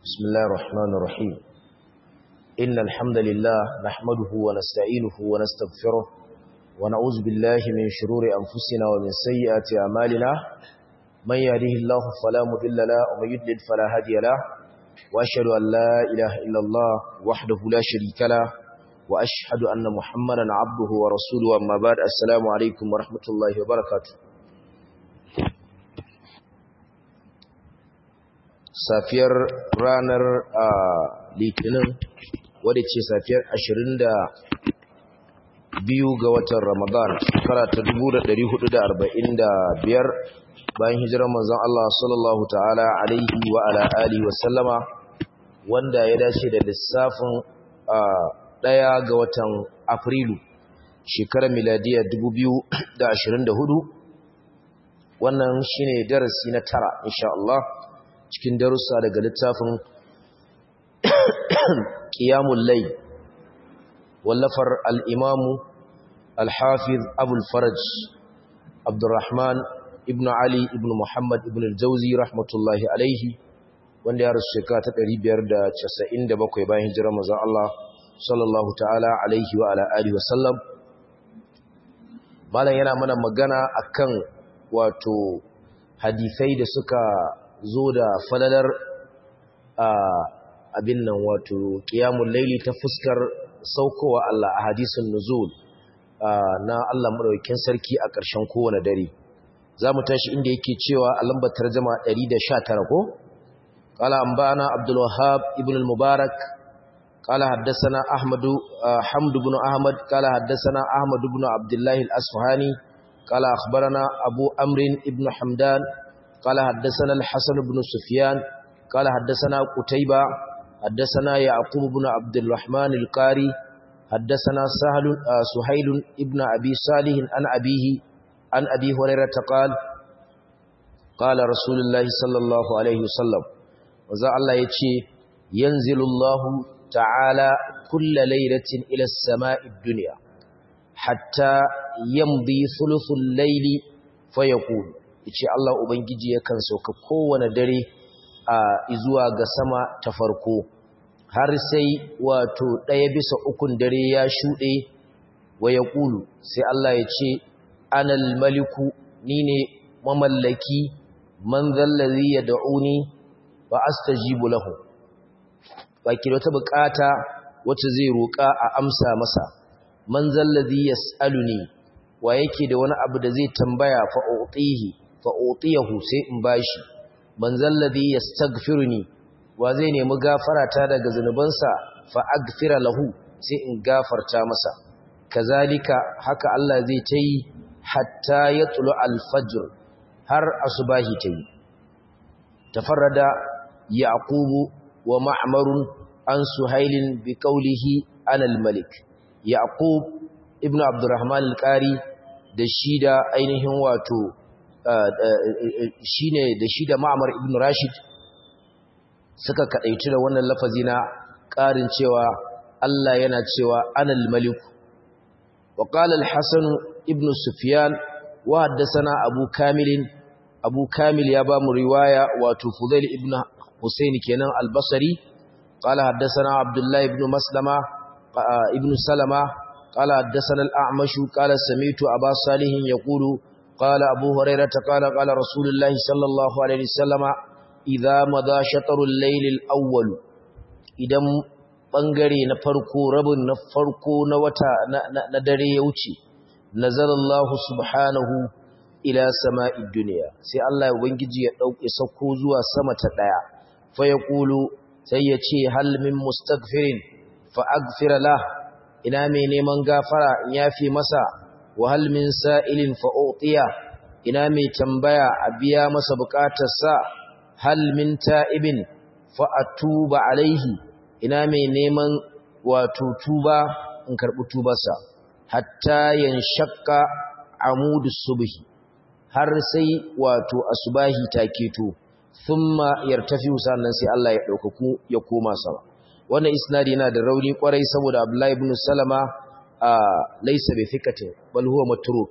بسم الله الرحمن الرحيم إن الحمد لله نحمده ونستعينه ونستغفره ونعوذ بالله من شرور أنفسنا ومن سيئات أعمالنا من يهده الله فلا مضل له ومن يضلل فلا هادي له وأشهد أن لا إله إلا الله وحده لا شريك له وأشهد أن محمدا عبده ورسوله أما بعد السلام عليكم ورحمة الله وبركاته safiyar ranar litinin wadda ce safiyar 22 ga watan ramadan shekara ta 1445 bayan hijirar manzon Allah sallallahu ta'ala alaihi wa ala alihi wa sallama wanda ya dace da lissafin ɗaya ga watan afrilu shekarar miladiya 2024 wannan shine darasi na tara insha Allah cikin darussa daga littafin ƙiyamun lai wallafar al'imamu al-hafiz abul faraj abdurrahman ibn ali ibn muhammad ibn al-jauzi rahmatullahi alaihi wanda ya rasu shekara ta 597 bayan hijirar mazan Allah sallallahu ta'ala alaihi wa ala'ari wasallam malam yana mana magana akan wato hadisai da suka zo da falalar abin nan wato ƙiyamun laili ta fuskar saukowa Allah a hadisun nuzul na Allah maɗaukin sarki a ƙarshen kowane dare za mu tashi inda yake cewa a lambar tarjama 119 ko ƙala an bana abdulwahab ibn al-mubarak ƙala haddasana ahmadu hamdu bin ahmad ƙala haddasana ahmadu bin abdullahi al-asfahani ƙala akhbarana abu amrin ibn hamdan قال حدثنا الحسن بن سفيان قال حدثنا قتيبة حدثنا يعقوب بن عبد الرحمن القاري حدثنا سهل سهيل ابن أبي صالح عن أبيه عن أبي هريرة قال قال رسول الله صلى الله عليه وسلم وذا الله يتشي ينزل الله تعالى كل ليلة إلى السماء الدنيا حتى يمضي ثلث الليل فيقول yace Allah ubangiji yakan sauka kowane dare a zuwa ga sama ta farko har sai wato ɗaya bisa ukun dare ya shuɗe wa ya ƙulu sai Allah ya ce anal maliku ni ne mamallaki man zallazi ya da'uni ba astajibu lahu ba ki da wata bukata wacce zai roƙa a amsa masa man zallazi yas'aluni wa yake da wani abu da zai tambaya fa utihi fa'otiyahu sai in bashi man zalladhi yastaghfiruni wa zai nemi gafarata daga zanubansa fa aghfira lahu sai in gafarta masa kazalika haka Allah zai tayi hatta yatlu al-fajr har asubahi tayi tafarrada yaqubu wa ma'mar an suhailin bi qawlihi ana al-malik yaqub ibnu abdurrahman al-qari da shida ainihin wato shine da shi da Ma'mar ibn Rashid suka kadaici da wannan lafazi na ƙarin cewa Allah yana cewa anal malik wa qala al-Hasan ibn Sufyan wa haddathana Abu Kamil Abu Kamil ya ba mu riwaya wato Fudail ibn Husayn kenan al-Basri qala haddathana Abdullah ibn Maslama ibn Salama qala haddathana al-A'mash qala sami'tu Aba Salih yaqulu قال أبو هريرة قال قال رسول الله صلى الله عليه وسلم إذا مضى شطر الليل الأول إذا bangare na farko rabin na farko na wata na dare ya wuce nazalallahu subhanahu ila sama'id dunya sai Allah ya ubangiji ya dauke sauko zuwa sama ta daya fa yaqulu sai ya ce hal min mustaghfirin fa aghfir lah ina mai neman gafara in yafi masa wahal min sa'ilin fa'o'tiya ina mai tambaya a biya masa bukatarsa hal min ta'ibin fa'atuba alaihi ina mai neman wato tuba in karɓi tubarsa hatta yan shakka amudu subhi har sai wato asubahi ta keto thumma yartafi sannan sai Allah ya ɗaukaku ya koma sama wannan isnadi yana da rauni kwarai saboda Abdullahi ibn Salama laisa bi thikatin bal huwa matruk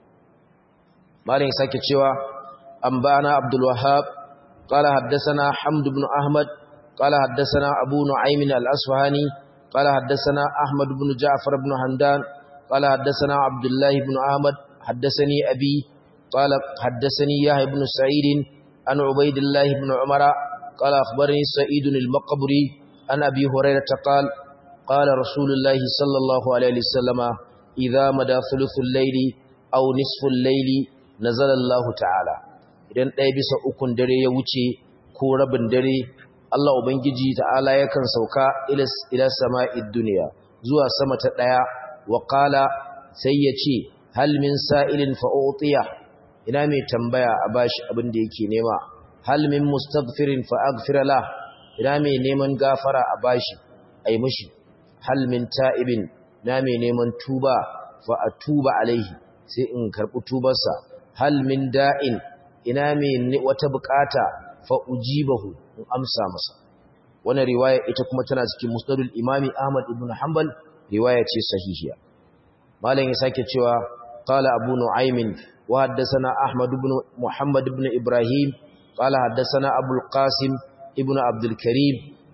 malin sake cewa an bana abdul wahhab qala haddathana hamd ibn ahmad قال حدثنا أبو نعيم الأصفهاني قال حدثنا أحمد بن جعفر بن حمدان قال حدثنا عبد الله بن أحمد حدثني أبي قال حدثني يحيى بن سعيد عن عبيد الله بن عمر قال أخبرني سعيد المقبري عن أبي هريرة قال قال رسول الله صلى الله عليه وسلم إذا مدى ثلث الليل أو نصف الليل نزل الله تعالى idan ɗaya bisa ukun dare ya wuce ko rabin dare Allah Ubangiji ta'ala yakan sauka ila sama'id duniya zuwa sama ta ɗaya wa qala sai ya ce hal min sa'ilin fa'utiya ina mai tambaya a bashi abin da yake nema hal min mustaghfirin fa aghfira la ina mai neman gafara a bashi ai mishi hal min ta'ibin na mai neman tuba fa atuba alaihi sai in karbi tubarsa hal min da'in ina mai wata bukata fa ujibahu in amsa masa wannan riwaya ita kuma tana cikin musnadul imami ahmad ibn hanbal riwaya ce sahihiya malam ya sake cewa qala abu nu'aymin wa haddathana ahmad ibn muhammad ibn ibrahim qala haddathana abul qasim ibn abdul karim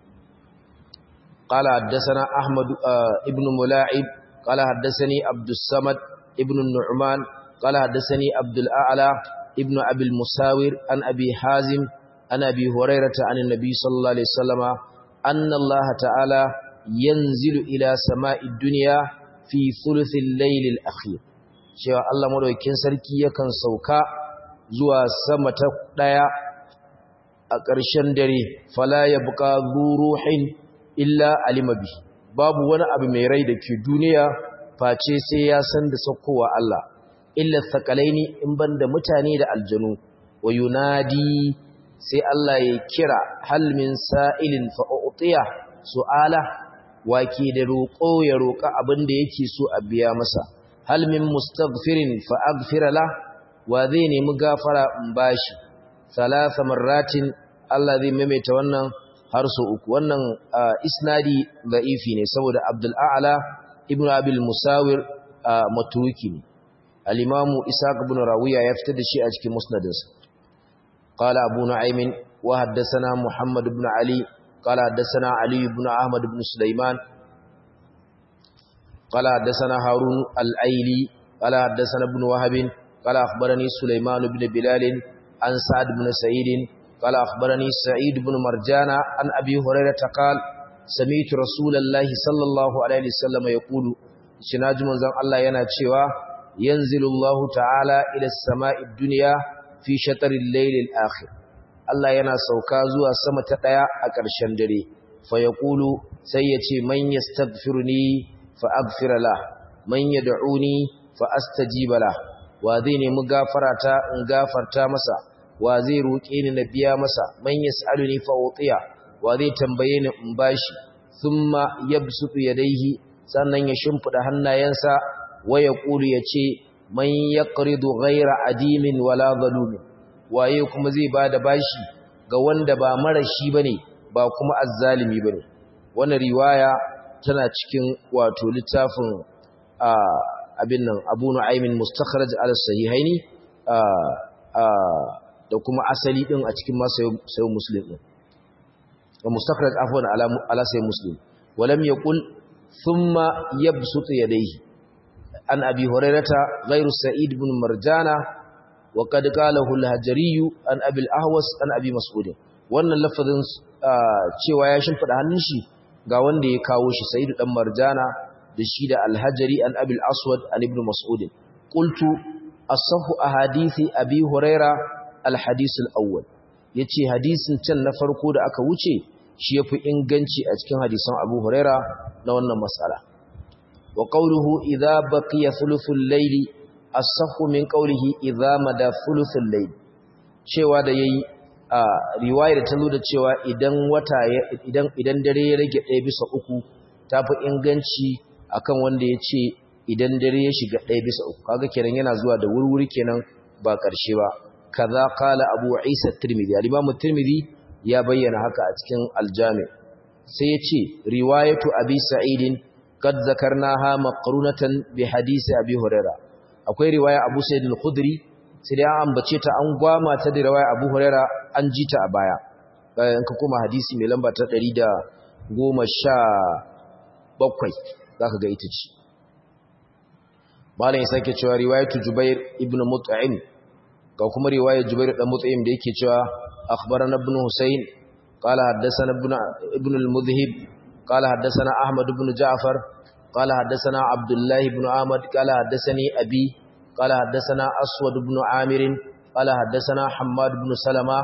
qala haddathana ahmad ibn mula'ib qala haddathani abdus samad ibn nu'man qala haddathani abdul a'la ibn abil musawir an abi hazim an abi hurairata an annabi sallallahu alaihi wasallama anna allah ta'ala yanzilu ila sama'id dunya fi thuluthil laylil akhir cewa Allah madaukakin sarki yakan sauka zuwa sama ta daya a ƙarshen dare fala yabqa ruhin illa alima bi babu wani abu mai rai da ke duniya face sai ya san da saukowa Allah illa thaqalaini in banda mutane da aljanu wa yunadi sai Allah ya kira hal min sa'ilin fa utiya su'ala wake da roƙo ya roƙa abin da yake so a biya masa hal min mustaghfirin fa aghfira la wa zai nemi gafara in bashi salasa marratin Allah zai maimaita wannan har so uku wannan isnadi da'ifi ne saboda Abdul A'la ibn Abil Musawir matruki ne al-Imam Ishaq ibn Rawiya ya fitar da shi a cikin musnadinsa qala Abu Nu'aym wa haddathana Muhammad ibn Ali قال حدثنا علي بن أحمد بن سليمان قال حدثنا هارون الأيلي قال حدثنا ابن وهب قال أخبرني سليمان بن بلال عن سعد بن سعيد قال أخبرني سعيد بن مرجان عن أبي هريرة قال سمعت رسول الله صلى الله عليه وسلم يقول شناج من زم الله يناتشوا ينزل الله تعالى إلى السماء الدنيا في شطر الليل الآخر Allah yana sauka zuwa sama ta ɗaya a ƙarshen dare, fa ya ƙulu sai ya ce, Man ya stagfirni fa agfira la, man ya da'uni fa astajiba la, wa zai nemi gafarata in gafarta masa, wa zai roƙe ni na biya masa, man ya sa'aluni fa utiya, wa zai tambaye ni in bashi, thumma yabsutu yadaihi sannan ya shimfiɗa hannayensa, wa ya ƙulu ya ce, Man ya ƙaridu ghaira adimin wala zalumin. waye kuma zai ba da bashi ga wanda ba marashi bane ba kuma azzalimi bane wannan riwaya tana cikin wato littafin abin nan Abu Nu'aymin Mustakhraj al-Sahihaini da kuma asali din a cikin masayin Muslim din wa Mustakhraj afwan ala ala sayyid Muslim walam yaqul thumma yabsutu yadayhi an abi hurairata ghayru sa'id ibn marjana وقد قاله الهجري عن ابي الاهوس عن ابي مسعود wannan lafazin cewa ya shimfida hannun shi ga wanda ya kawo shi sayyid dan marjana da shi da al-hajari an abil aswad an ibn mas'ud qultu asahhu ahadithi abi huraira al-hadith al-awwal yace hadisin can na farko da aka wuce shi yafi inganci a cikin hadisan abu huraira na wannan mas'ala wa qawluhu idha baqiya thuluthul layli as-sahhu min qawlihi idza mada thuluthul layl cewa da yayi a riwayar ta zo da cewa idan wata idan idan dare ya rage 1 bisa 3 tafi inganci akan wanda yace idan dare ya shiga 1 bisa 3 kaga kenan yana zuwa da wurwuri kenan ba karshe ba kaza qala abu isa tirmidhi al-imam tirmidhi ya bayyana haka a cikin al-jami sai yace riwayatu abi sa'idin qad zakarnaha maqrunatan bi hadisi abi hurairah akwai riwaya Abu Sa'id al-Khudri sai dai an ambace ta an gwama ta da riwaya Abu Huraira an ji ta a baya bayan ka koma hadisi mai lamba ta 117 zaka ga ita ce malam ya sake cewa riwayatu jubair ibn mut'im ga kuma riwayar jubair dan mut'im da yake cewa akhbarana ibn husayn qala haddathana ibn ibn al-mudhhib qala haddathana ahmad ibn ja'far qala haddathana abdullah ibn ahmad qala haddathani abi qala haddathana aswad ibn amir qala haddathana hammad ibn salama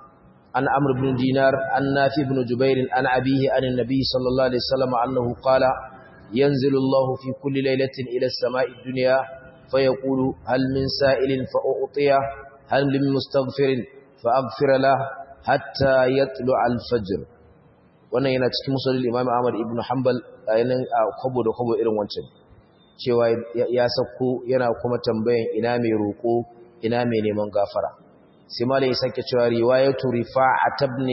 an amr ibn dinar an nafi ibn jubair an abihi an an-nabi sallallahu alaihi wasallam annahu qala ينزل الله في كل ليلة إلى السماء الدنيا فيقول هل من سائل فأعطيه هل من مستغفر فأغفر له حتى يطلع الفجر wannan yana cikin musulun imam ahmad ibn hanbal a yanin a kwabo da kwabo irin wancan cewa ya sauko yana kuma tambayan ina mai roƙo ina mai neman gafara sai malai ya sake cewa riwayatu rifa'at ibn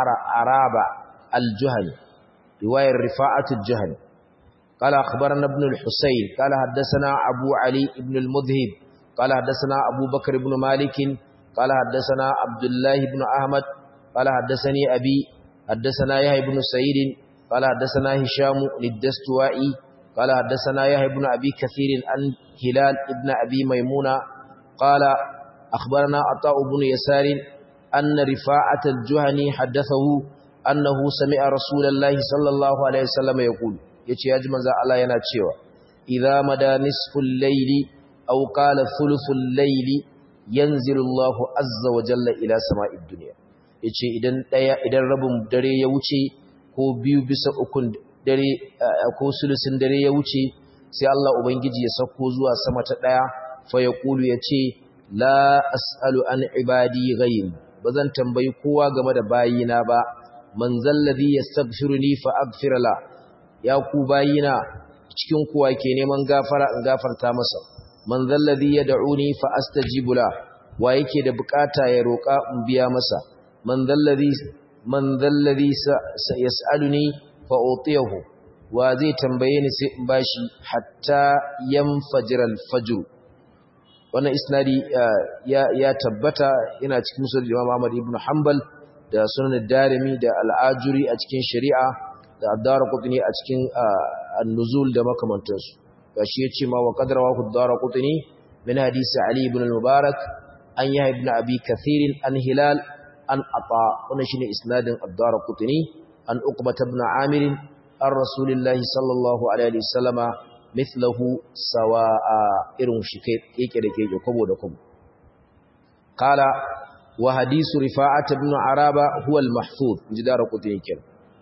araba al-juhani riwayar rifa'at al-juhani قال أخبرنا ابن الحسين قال حدثنا أبو علي بن المذهب قال حدثنا أبو بكر بن مالك قال حدثنا عبد الله بن أحمد قال حدثني أبي حدثنا يحيى بن سعيد قال حدثنا هشام للدستوائي قال حدثنا يحيى بن أبي كثير عن هلال بن أبي ميمونة قال أخبرنا عطاء بن يسار أن رفاعة الجهني حدثه أنه سمع رسول الله صلى الله عليه وسلم يقول yace yaji manzo Allah yana cewa idza mada nisful layli aw qala thuluthul layli yanzilu Allahu azza wa jalla ila sama'id dunya yace idan daya idan rabin dare ya wuce ko biyu bisa ukun dare ko sulusin dare ya wuce sai Allah ubangiji ya sako zuwa sama ta daya fa yaqulu yace la as'alu an ibadi ghayr bazan tambayi kowa game da bayina ba man zalladhi yastaghfiruni fa aghfir la ya ku bayina cikin kuwa ke neman gafara in gafarta masa man zalladhi yad'uni fa astajibu la wa yake da bukata ya roka in biya masa man zalladhi man zalladhi yas'aluni fa utiyahu wa zai tambaye ni sai in bashi hatta yanfajira al-fajr wannan isnadi ya ya tabbata yana cikin musul Imam Ahmad ibn Hanbal da sunan Darimi da al-Ajuri a cikin shari'a da ad-Darqutni a cikin an-nuzul da makamantansu gashi yace ma wa qadra wa ad-Darqutni min hadisi Ali ibn al-Mubarak an Yahya ibn Abi Kathir an Hilal an Ata wannan shine isnadin ad-Darqutni an Uqbah ibn Amir an Rasulillahi sallallahu alaihi wasallama mithlahu sawa'a irin shi keke da keke kwabo da kwabo kala wa hadisu rifa'at ibn araba huwa al-mahfuz inji da rakutin yake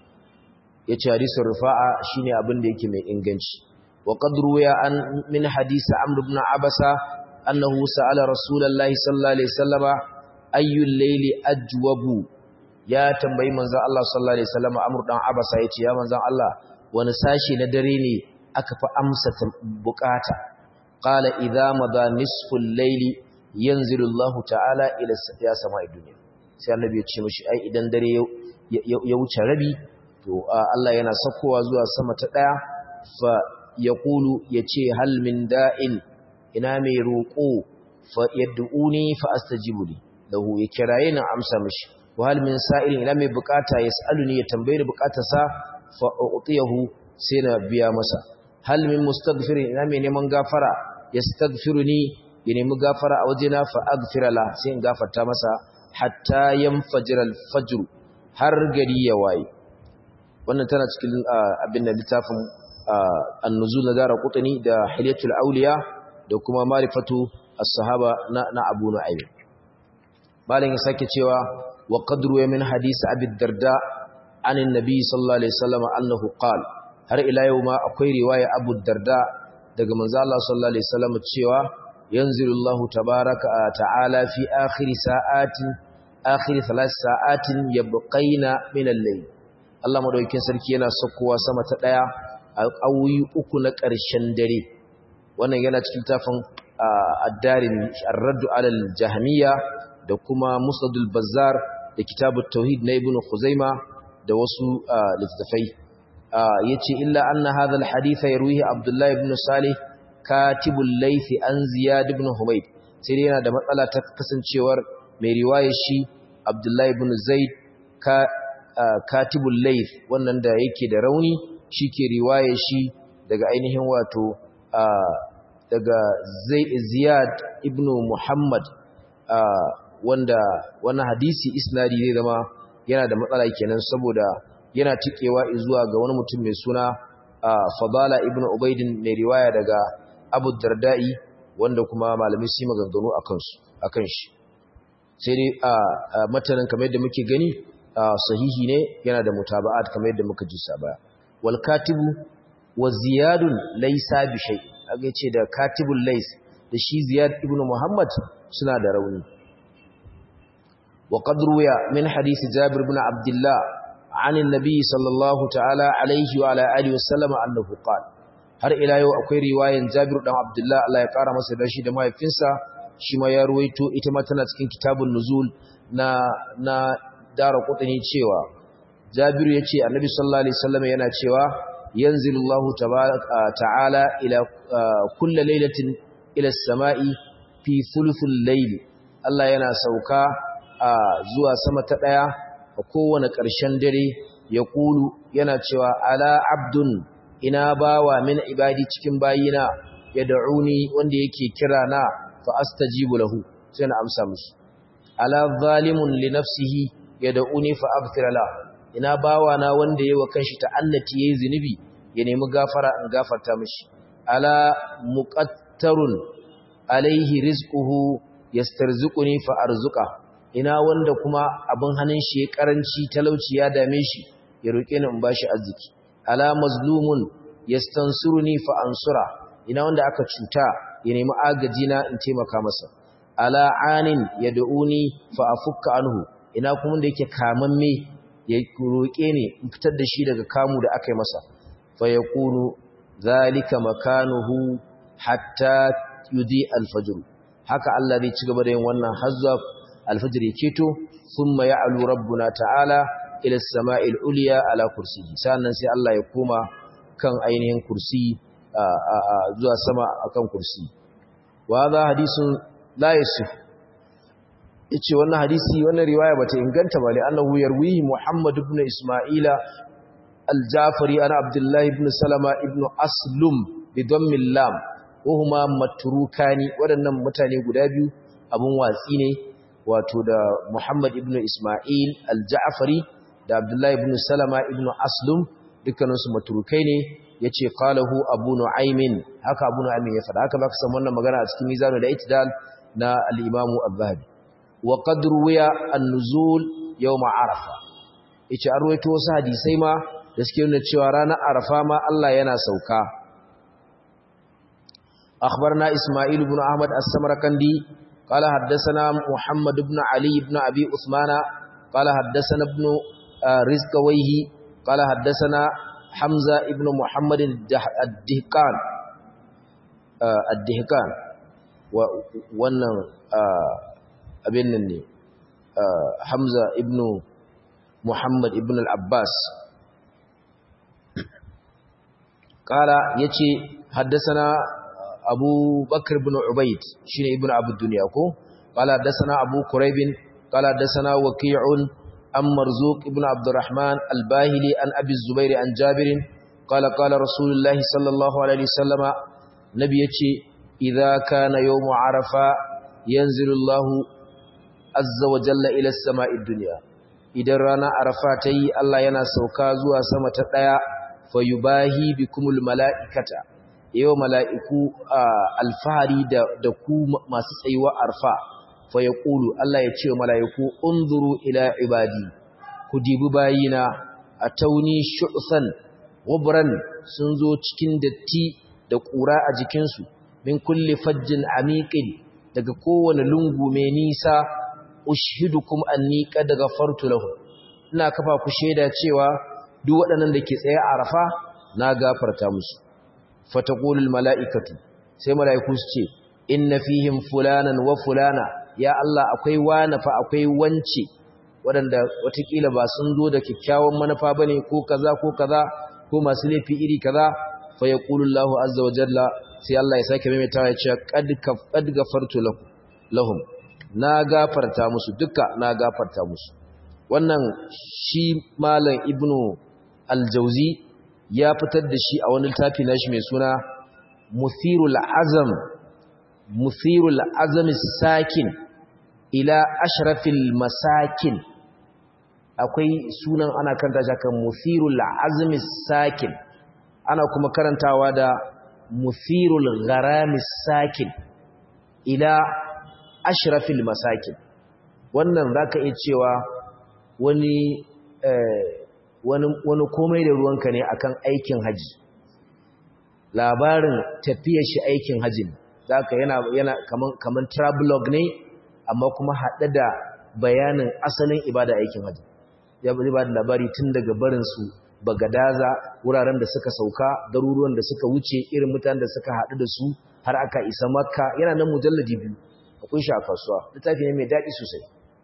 yace hadisin rifa'a shine abin da yake mai inganci wa qad ruwiya an min hadisi amr ibn abasa annahu sa'ala rasulullahi sallallahu alaihi wasallama ayyul layli ajwabu ya tambayi manzon Allah sallallahu alaihi wasallama amr dan abasa yace ya manzon Allah wani sashi na dare ne aka fi amsa bukata qala idza madha nisful layli yanzilu Allah ta'ala ila ya sama'i dunya sai annabi ya ce mishi ai idan dare ya wuce rabi to Allah yana sakowa zuwa sama ta daya fa yaqulu yace hal min da'in ina mai roko fa yad'uni fa astajibu li lahu ya kiraye na amsa mishi wa hal min sa'ilin ina mai bukata yas'aluni ya tambaye bukatarsa fa utiyahu sai na biya masa hal min mustaghfirin ina mai neman gafara yastaghfiruni ya nemi gafara a wajena fa aghfira la sai in gafarta masa hatta yanfajira al-fajr har gari ya waye wannan tana cikin abin da littafin an-nuzul na dara qutni da hilyatul awliya da kuma ma'rifatu as-sahaba na na Abu Nu'aym malin ya sake cewa wa qadru min hadisi Abi Darda an annabi sallallahu alaihi wasallam annahu qala har ila yau ma akwai riwaya Abu Darda daga manzo Allah sallallahu alaihi wasallam cewa yanzilullahu tabaaraka ta'ala fi akhir sa'atin akhir thalath sa'atin yabqaina min al-layl Allah madaukakin sarki yana sakkowa sama ta daya a awoyi uku na ƙarshen dare wannan yana cikin tafin ad-darimi ar-radd 'ala al-jahmiyya da kuma musnadul bazzar da kitabut tauhid na ibnu khuzaima da wasu littafai yace illa anna hadha alhadith yarwihi abdullah ibn salih katibul layth an ziyad ibn humayd sai dai yana da matsala ta kasancewar mai riwaya shi abdullah ibn zaid ka katibul layth wannan da yake da rauni shike riwaye shi daga ainihin wato daga Ziyad ibn Muhammad wanda wannan hadisi isnadi zai zama yana da matsala kenan saboda yana tikewa zuwa ga wani mutum mai suna Fadala ibn Ubaidin mai riwaya daga Abu Darda'i wanda kuma malamai su maganganu akan su akan shi sai dai a matanin kamar yadda muke gani sahihi ne yana da mutaba'at kamar yadda muka ji sa baya wal katibu wa ziyadun laysa bi shay aka ce da katibul lays da shi ziyad ibn muhammad suna da rauni wa qad ruya min hadith jabir ibn abdullah an annabi sallallahu ta'ala alaihi wa ala alihi wa sallama annahu qala har ila yau akwai riwayan jabir dan abdullah Allah ya kara masa dashi da mahaifinsa shi ma ya ruwaito ita ma tana cikin kitabun nuzul na na dara kudini cewa jabiru yace annabi sallallahu alaihi wasallam yana cewa yanzilullahu ta'ala ila kulli lailatin ila samai fi thuluthil layl Allah yana sauka zuwa sama ta daya a kowane ƙarshen dare ya kulu yana cewa ala abdun ina bawa min ibadi cikin bayina ya da'uni wanda yake kira na fa astajibu lahu sai na amsa musu ala zalimun li nafsihi yad'uni fa aghfir la ina bawa na wanda yayi wa kanshi ta'annati yayi zinubi ya nemi gafara in gafarta mishi ala muqattarun alaihi rizquhu yastarzuquni fa arzuqa ina wanda kuma abin hannun shi ya karanci talauci ya dame shi ya roke ni in bashi arziki ala mazlumun yastansuruni fa ansura ina wanda aka cuta ya nemi agaji na in taimaka masa ala anin yad'uni fa afukka anhu ina kuma da yake kamamme ya roke ni in fitar da shi daga kamu da aka yi masa fa yaqulu zalika makanuhu hatta yudi alfajr haka Allah zai ci gaba da yin wannan hazza alfajr ya keto thumma ya'lu rabbuna ta'ala ila as-sama'il ulya ala kursiyi sannan sai Allah ya koma kan ainihin kursi zuwa sama akan kursi wa za hadisun la yasif yace wannan hadisi wannan riwaya bata inganta ba li annahu yarwihi Muhammad ibn Isma'ila al-Jafari ana Abdullah ibn Salama ibn Aslum bi dhammil lam wa huma matrukani wadannan mutane guda biyu abun watsi ne wato da Muhammad ibn Isma'il al-Ja'fari da Abdullah ibn Salama ibn Aslum dukkaninsu matrukai ne yace qalahu Abu Nu'aymin haka Abu Nu'aymin ya faɗa haka zaka san wannan magana a cikin Mizanul I'tidal na al-Imam Az-Zahabi wa qad ruwiya an-nuzul yawm Arafa yace an ruwaito wasu hadisai ma da suke nuna cewa ranar Arafa ma Allah yana sauka أخبرنا إسماعيل بن أحمد السمركندي قال حدثنا محمد بن علي بن أبي عثمان قال حدثنا ابن رزقويه قال حدثنا حمزة ابن محمد الدهقان الدهقان wannan abin nan ne Hamza ibn Muhammad ibn al-Abbas kala yace haddathana Abu Bakr ibn Ubayd shine ibn Abu Dunya ko kala haddathana Abu Quraib kala haddathana Waqi'un an Marzuq ibn Abdurrahman al-Bahili an Abi Zubair an Jabir kala kala Rasulullahi sallallahu alaihi wasallama nabi yace idza kana yawm Arafa yanzilu Allahu azza wa jalla ila as-sama'id dunya idan rana Arafa tayi Allah yana sauka zuwa sama ta daya fayubahi bikumul mala'ikata yau mala'iku alfahari da, da ku masu tsayuwa arfa fa ya ƙulu Allah ya ce wa mala'iku unzuru ila ibadi ku dibi bayina a tauni shu'san wabran sun zo cikin datti da ƙura a jikinsu min kulle fajjin amiƙin daga kowane lungu mai nisa ushidukum anni qad ghafartu lahu ina kafa ku shaida cewa duk waɗannan da ke tsaye a arafa na gafarta musu fataqulul mala'ikatu sai mala'iku su ce inna fihim fulanan wa fulana ya Allah akwai wani fa akwai wance waɗanda watakila ba sun zo da kyakkyawan manufa bane ko kaza ko kaza ko masu laifi iri kaza fa yaqulullahu azza wa jalla sai Allah ya sake maimaitawa ya ce qad qad gafartu lahum na gafarta musu duka na gafarta musu wannan shi malam ibnu al-jauzi ya fitar da shi a wani littafi nashi mai suna muthirul azam muthirul azam sakin ila ashrafil masakin akwai sunan ana karanta shi kan muthirul azam sakin ana kuma karantawa da muthirul gharamis sakin ila ashrafil masakin wannan zaka iya cewa wani wani komai da ruwanka ne akan aikin haji labarin tafiyar shi aikin hajin zaka yana yana kaman kaman travelog ne amma kuma hade da bayanin asalin ibada aikin haji ya bari ba da labari tun daga barin su bagadaza wuraren da suka sauka garuruwan da suka wuce irin mutanen da suka hadu da su har aka isa makka yana nan mujalladi biyu akwai shi a kasuwa littafi ne mai daɗi sosai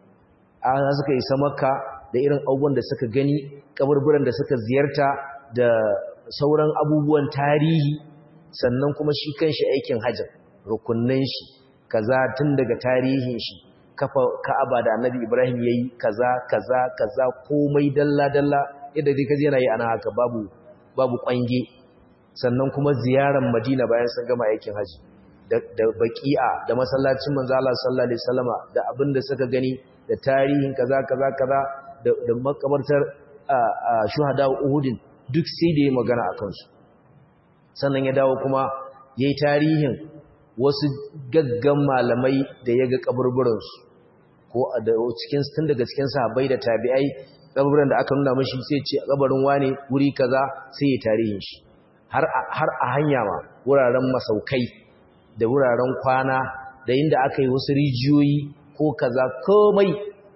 a suka isa makka da irin abubuwan da suka gani kaburburan da suka ziyarta da sauran abubuwan tarihi sannan kuma shi kanshi aikin hajjin rukunnan shi kaza tun daga tarihin shi kafa ka'aba da annabi ibrahim yayi kaza kaza kaza komai dalla dalla yadda dai kaje yana yi ana haka babu babu kwange sannan kuma ziyarar madina bayan sun gama aikin haji da baki'a da masallacin manzo Allah sallallahu alaihi wasallama da abin da suka gani da tarihin kaza kaza kaza da makabartar shuhada uhudin duk sai da ya magana a kansu sannan ya dawo kuma ya yi tarihin wasu gaggan malamai da ya ga kaburburansu ko cikin tun daga cikin sahabbai da tabi'ai kaburburan da aka nuna mashi sai ce kabarin wane wuri kaza sai ya tarihin shi har a hanya ma wuraren masaukai da wuraren kwana da inda aka yi wasu rijiyoyi ko kaza komai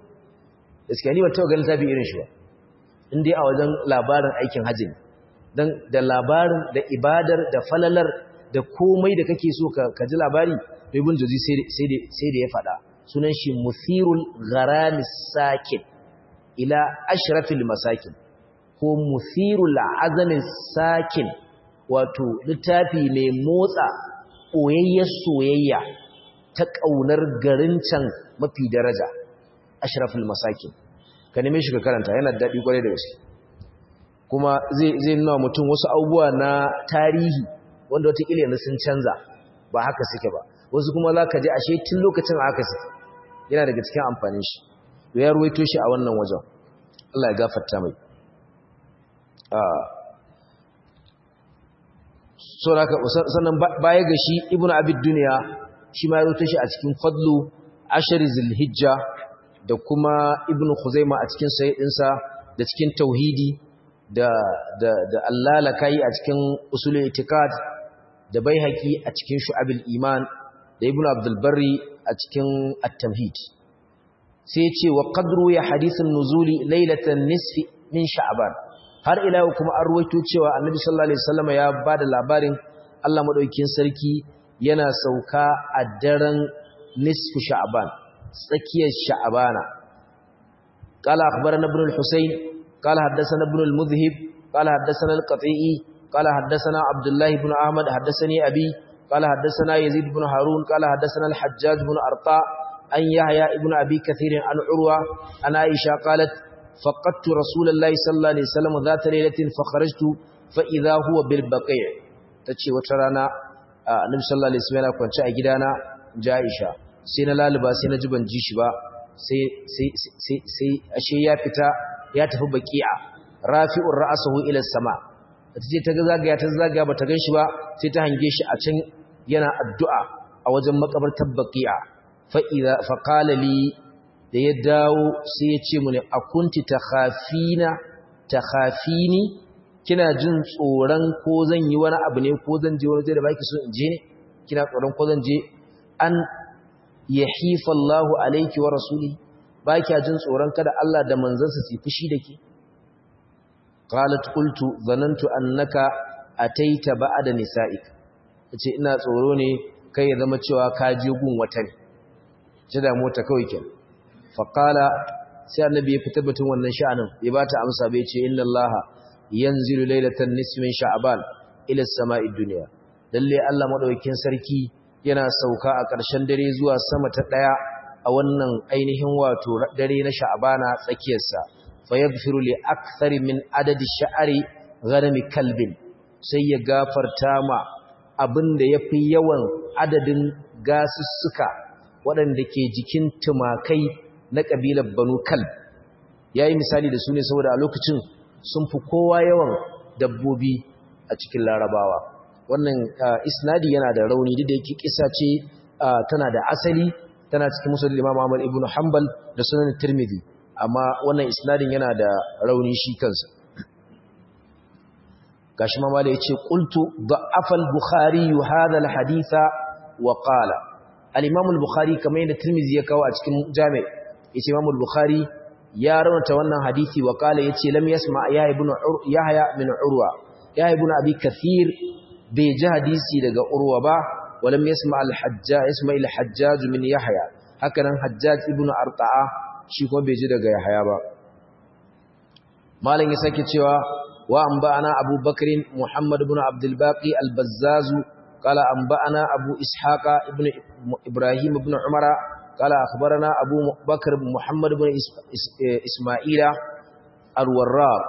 gaskiya ni ban taɓa ganin tafi irin shi ba in dai a wajen labarin aikin hajji dan da labarin da ibadar da falalar da komai da kake so ka ji labari ibn juzi sai da ya faɗa sunan shi muthirul gharamis sakin ila ashrafil masakin ko muthirul azamin sakin wato littafi mai motsa ɓoyayyar soyayya ta ƙaunar garin can mafi daraja ashraful masakin ka neme shi ka karanta yana daɗi kwarai da gaske kuma zai nuna mutum wasu abubuwa na tarihi wanda watakila yanzu sun canza ba haka suke ba wasu kuma za ka ji ashe tun lokacin haka suke yana daga cikin amfanin shi to ya ruwaito shi a wannan wajen Allah ya gafarta mai sannan baya ga shi ibnu abid duniya shi ma ya ruwaito shi a cikin fadlu ashari zilhijja da kuma ibnu khuzaima a cikin sayyidinsa da cikin tauhidi da da da allalakai a cikin usulul itikad da baihaqi a cikin shu'abil iman da ibnu abdul barri a cikin at-tamhid sai ya ce wa qadru ya hadithun nuzuli lailatan nisfi min sha'ban har ila kuma an ruwaito cewa annabi sallallahu alaihi wasallam ya bada labarin Allah madaukakin sarki yana sauka a daren nisfu sha'ban tsakiyar sha'bana qala akhbarana ibn al-husayn qala haddathana ibn al-mudhhib qala haddathana al-qati'i qala haddathana abdullah ibn ahmad haddathani abi qala haddathana yazid ibn harun qala haddathana al-hajjaj ibn arta an yahya ibn abi kathir an urwa an aisha qalat فقدت رسول الله صلى الله عليه وسلم ذات ليلة فخرجت فإذا هو بالبقيع تتشي وترانا النبي صلى الله عليه وسلم كنت أجدانا جائشة سينا لالبا سينا جبن جيشبا سي سي سي سي أشي يافتا ياتف بقيع رافع رأسه إلى السماء tace ta zagaya ta zagaya bata ganshi ba sai ta hange shi a can yana addu'a a wajen makabartar baqi'a fa idza fa qala li da ya dawo sai ya ce mu ne a kunti ta khafina ta khafini kina jin tsoron ko zan yi wani abu ne ko zan je wani zai da baki so in je ne kina tsoron ko zan je an ya hifa Allahu alaiki wa rasuli ba kya jin tsoron kada Allah da manzansa su fushi da ke qalat qultu zanantu annaka ataita ba'da nisa'ik tace ina tsoro ne kai ya zama cewa ka je gun wata ne ce da mota kawai kenan faƙala sai annabi ya fitar batun wannan sha'anin ya ba ta amsa bai ce inna Allah yanzilu lailatan nisfin sha'ban ila sama'id dunya lalle Allah madaukakin sarki yana sauka a ƙarshen dare zuwa sama ta daya a wannan ainihin wato dare na sha'abana tsakiyarsa fa yaghfiru li akthari min adadi sha'ari ghanami kalbin sai ya gafarta ma abinda yafi yawan adadin gasussuka waɗanda ke jikin tumakai na kabilar banu kalb yayi misali da su ne saboda a lokacin sun fi kowa yawan dabbobi a cikin larabawa wannan isnadi yana da rauni duk da yake kisa ce tana da asali tana cikin musul imam Ahmad ibn Hanbal da sunan Tirmidhi amma wannan isnadin yana da rauni shi kansa gashi mama da yace qultu da'afa al-bukhari hadha al-haditha wa qala al-imam al-bukhari kamar yadda Tirmidhi ya kawo a cikin jami' yace imam al-bukhari ya raunata wannan hadisi wa qala yace lam yasma ya ibn yahya min urwa ya ibn abi kathir bai ji hadisi daga urwa ba ولم يسمع الحجاج يسمع الحجاج من يحيى هكذا حجاج ابن ارطاء shi kuma bai ji daga yahya ba malam ya sake cewa wa anba'ana Abu Bakr Muhammad ibn Abdul Baqi al-Bazzaz qala anba'ana Abu Ishaqa ibn Ibrahim ibn Umar qala akhbarana Abu Bakr Muhammad ibn Isma'ila al-Warraq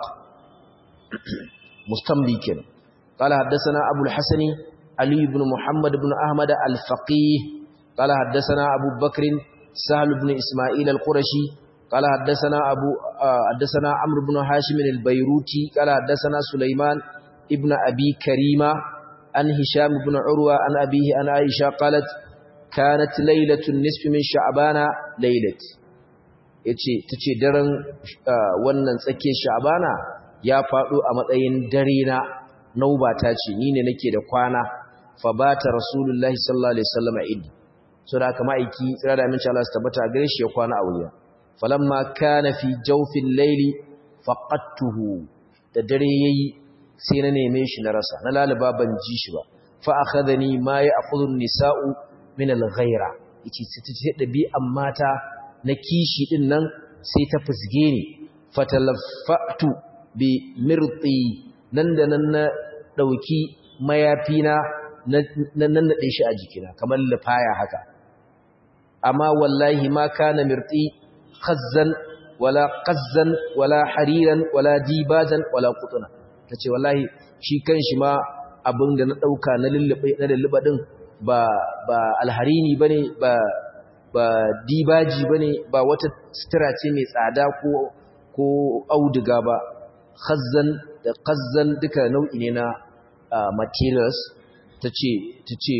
mustamlikin qala haddathana Abu al-Hasan علي بن محمد بن أحمد الفقيه قال حدثنا أبو بكر سهل بن إسماعيل القرشي قال حدثنا أبو حدثنا عمرو بن هاشم البيروتي قال حدثنا سليمان ابن أبي كريمة عن هشام بن عروة عن أبيه عن عائشة قالت كانت ليلة النصف من شعبان ليلة yace tace daren wannan tsakiyar sha'bana ya faɗo a matsayin dare na naubata ce ni ne nake da kwana fabata rasulullahi sallallahu alaihi wasallam idi so da haka ma'aiki tsira da aminci Allah su tabbata gare shi ya kwana a wuya falamma kana fi jawfil layli faqattuhu da dare yayi sai na neme shi na rasa na lalaba ban ji shi ba fa akhadhani ma ya'khudhu an-nisa'u min al-ghayra yace sai dabi'an mata na kishi din nan sai ta fusge ni fatalaffatu bi mirti nan da nan na dauki mayafina na nannaɗe shi a jikina kamar lufaya haka amma wallahi ma kana mirti khazzan wala qazzan wala hariran wala dibajan wala qutuna tace wallahi shi kanshi ma abin da na dauka na lullube na lulluba din ba ba alharini bane ba ba dibaji bane ba wata sutura ce mai tsada ko ko auduga ba khazzan da qazzan duka nau'i ne na materials ta ce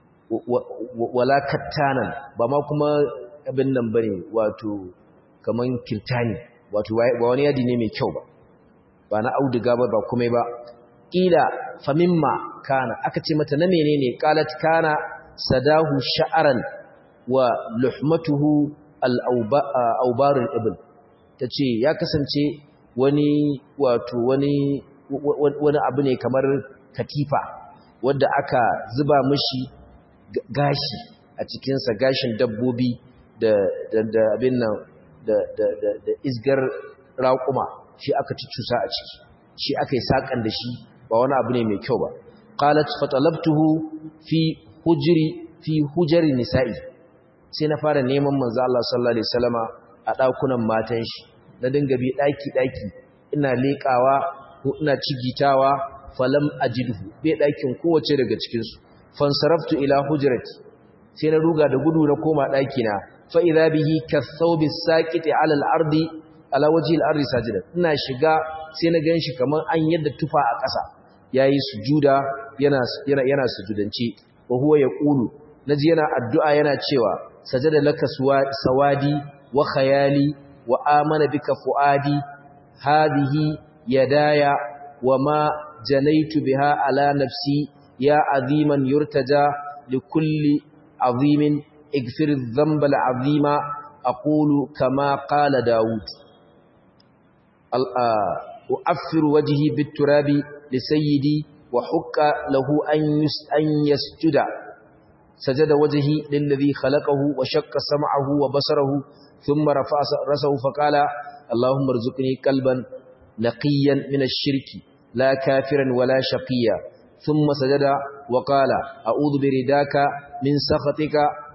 wala kattanan ba ma kuma abin nan ba ne wato kamar kirtani wato ba wani yadi ne mai kyau ba ba na auduga ba ba kuma ba ƙila famimma kana aka ce mata na menene qalat kana sadahu sha'aran wa luhmatuhu al-awbarul ibn tace ya kasance wani wato wani wani abu ne kamar katifa wadda aka zuba mishi gashi a cikinsa gashin dabbobi da da abin nan da da da isgar raƙuma shi aka cusa a ciki shi aka yi saƙan da shi ba wani abu ne mai kyau ba qalat fatalabtuhu fi hujri fi hujri nisa'i sai na fara neman manzo Allah sallallahu alaihi wasallama a dakunan matan shi na dinga bi daki daki ina lekawa ko ina cigitawa falam ajidhu bai dakin kowace daga cikin su fansaraftu ila hujrati sai na ruga da gudu na koma daki na fa idha bihi kathawbi saqiti ala al-ardi ala wajhi al-ardi sajidan ina shiga sai na ganshi kaman an yadda tufa a ƙasa yayi sujuda yana yana yana sujudanci wa huwa yaqulu naji yana addu'a yana cewa sajada laka sawadi wa khayali wa amana bika fuadi hadhihi yadaya wa ma janaitu biha ala nafsi ya aziman yurtaja likulli azimin اغفر الذنب العظيم أقول كما قال داود أؤفر وجهي بالتراب لسيدي وحق له أن يسجد سجد وجهي للذي خلقه وشق سمعه وبصره ثم رفع رسه فقال اللهم ارزقني قلبا نقيا من الشرك لا كافرا ولا شقيا ثم سجد وقال أعوذ برداك من سخطك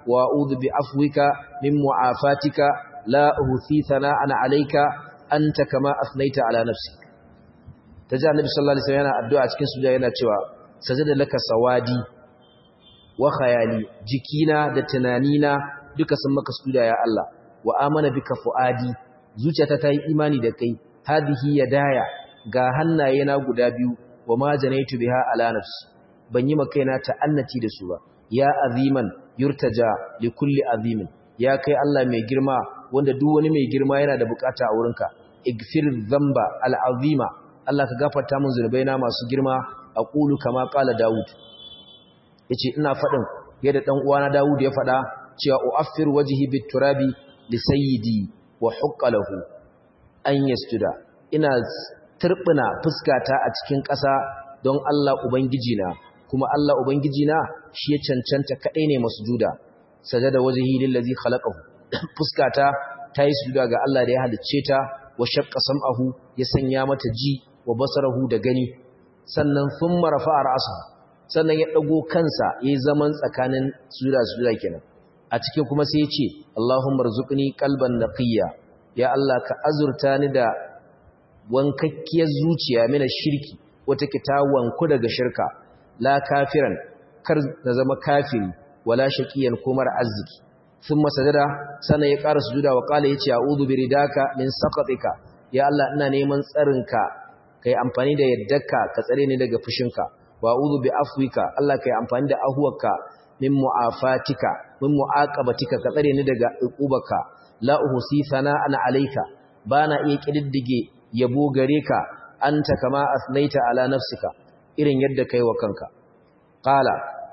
wa a'udhu bi afwika min mu'afatika la uhthi thana'an 'alayka anta kama asnaita ala nafsi taji annabi sallallahu alaihi wasallam yana addu'a cikin sujada yana cewa sajada laka sawadi wa khayali jikina da tunanina duka sun maka sujuda ya Allah wa amana bika fuadi zuciyata ta yi imani da kai hadihi yadaya ga hannaye na guda biyu wa ma janaitu biha ala nafsi ban yi makaina ta'annati da su ba ya aziman yurtaja li kulli azimin ya kai Allah mai girma wanda duk wani mai girma yana da bukata a wurinka igfir dhanba al'azima Allah ka gafarta min zunubaina masu girma aqulu kama qala daud yace ina fadin yadda dan uwana daud ya fada cewa uaffir wajhi bit turabi li sayyidi wa hukka lahu an yasjuda ina turbina fuskata a cikin ƙasa don Allah ubangiji na kuma Allah ubangiji na shi ya cancanta kadai ne masjuda sajada wajhi lillazi khalaqahu fuskata ta yi sujuda ga Allah da ya halicce ta wa shaqqa sam'ahu ya sanya mata ji wa basarahu da gani sannan thumma rafa'a ra'sahu sannan ya dago kansa yayi zaman tsakanin sujuda sujuda kenan a cikin kuma sai ya ce Allahumma rzuqni qalban naqiyya ya Allah ka azurta ni da wankakkiyar zuciya mina shirki wata ke ta wanku daga shirka la kafiran kar na zama kafiri wala shaqiyan ko mara arziki thumma sajada sannan ya ƙara sujuda wa qala yace a'udhu biridaka min saqatika ya Allah ina neman tsarinka kai amfani da yaddarka ka tsare ni daga fushinka wa a'udhu bi afwika Allah kai amfani da ahuwarka min mu'afatika min mu'aqabatika ka tsare ni daga uqubaka la uhsi sana'an alayka bana iya kididdige yabo gare ka anta kama asnaita ala nafsika irin yadda kai wa kanka qala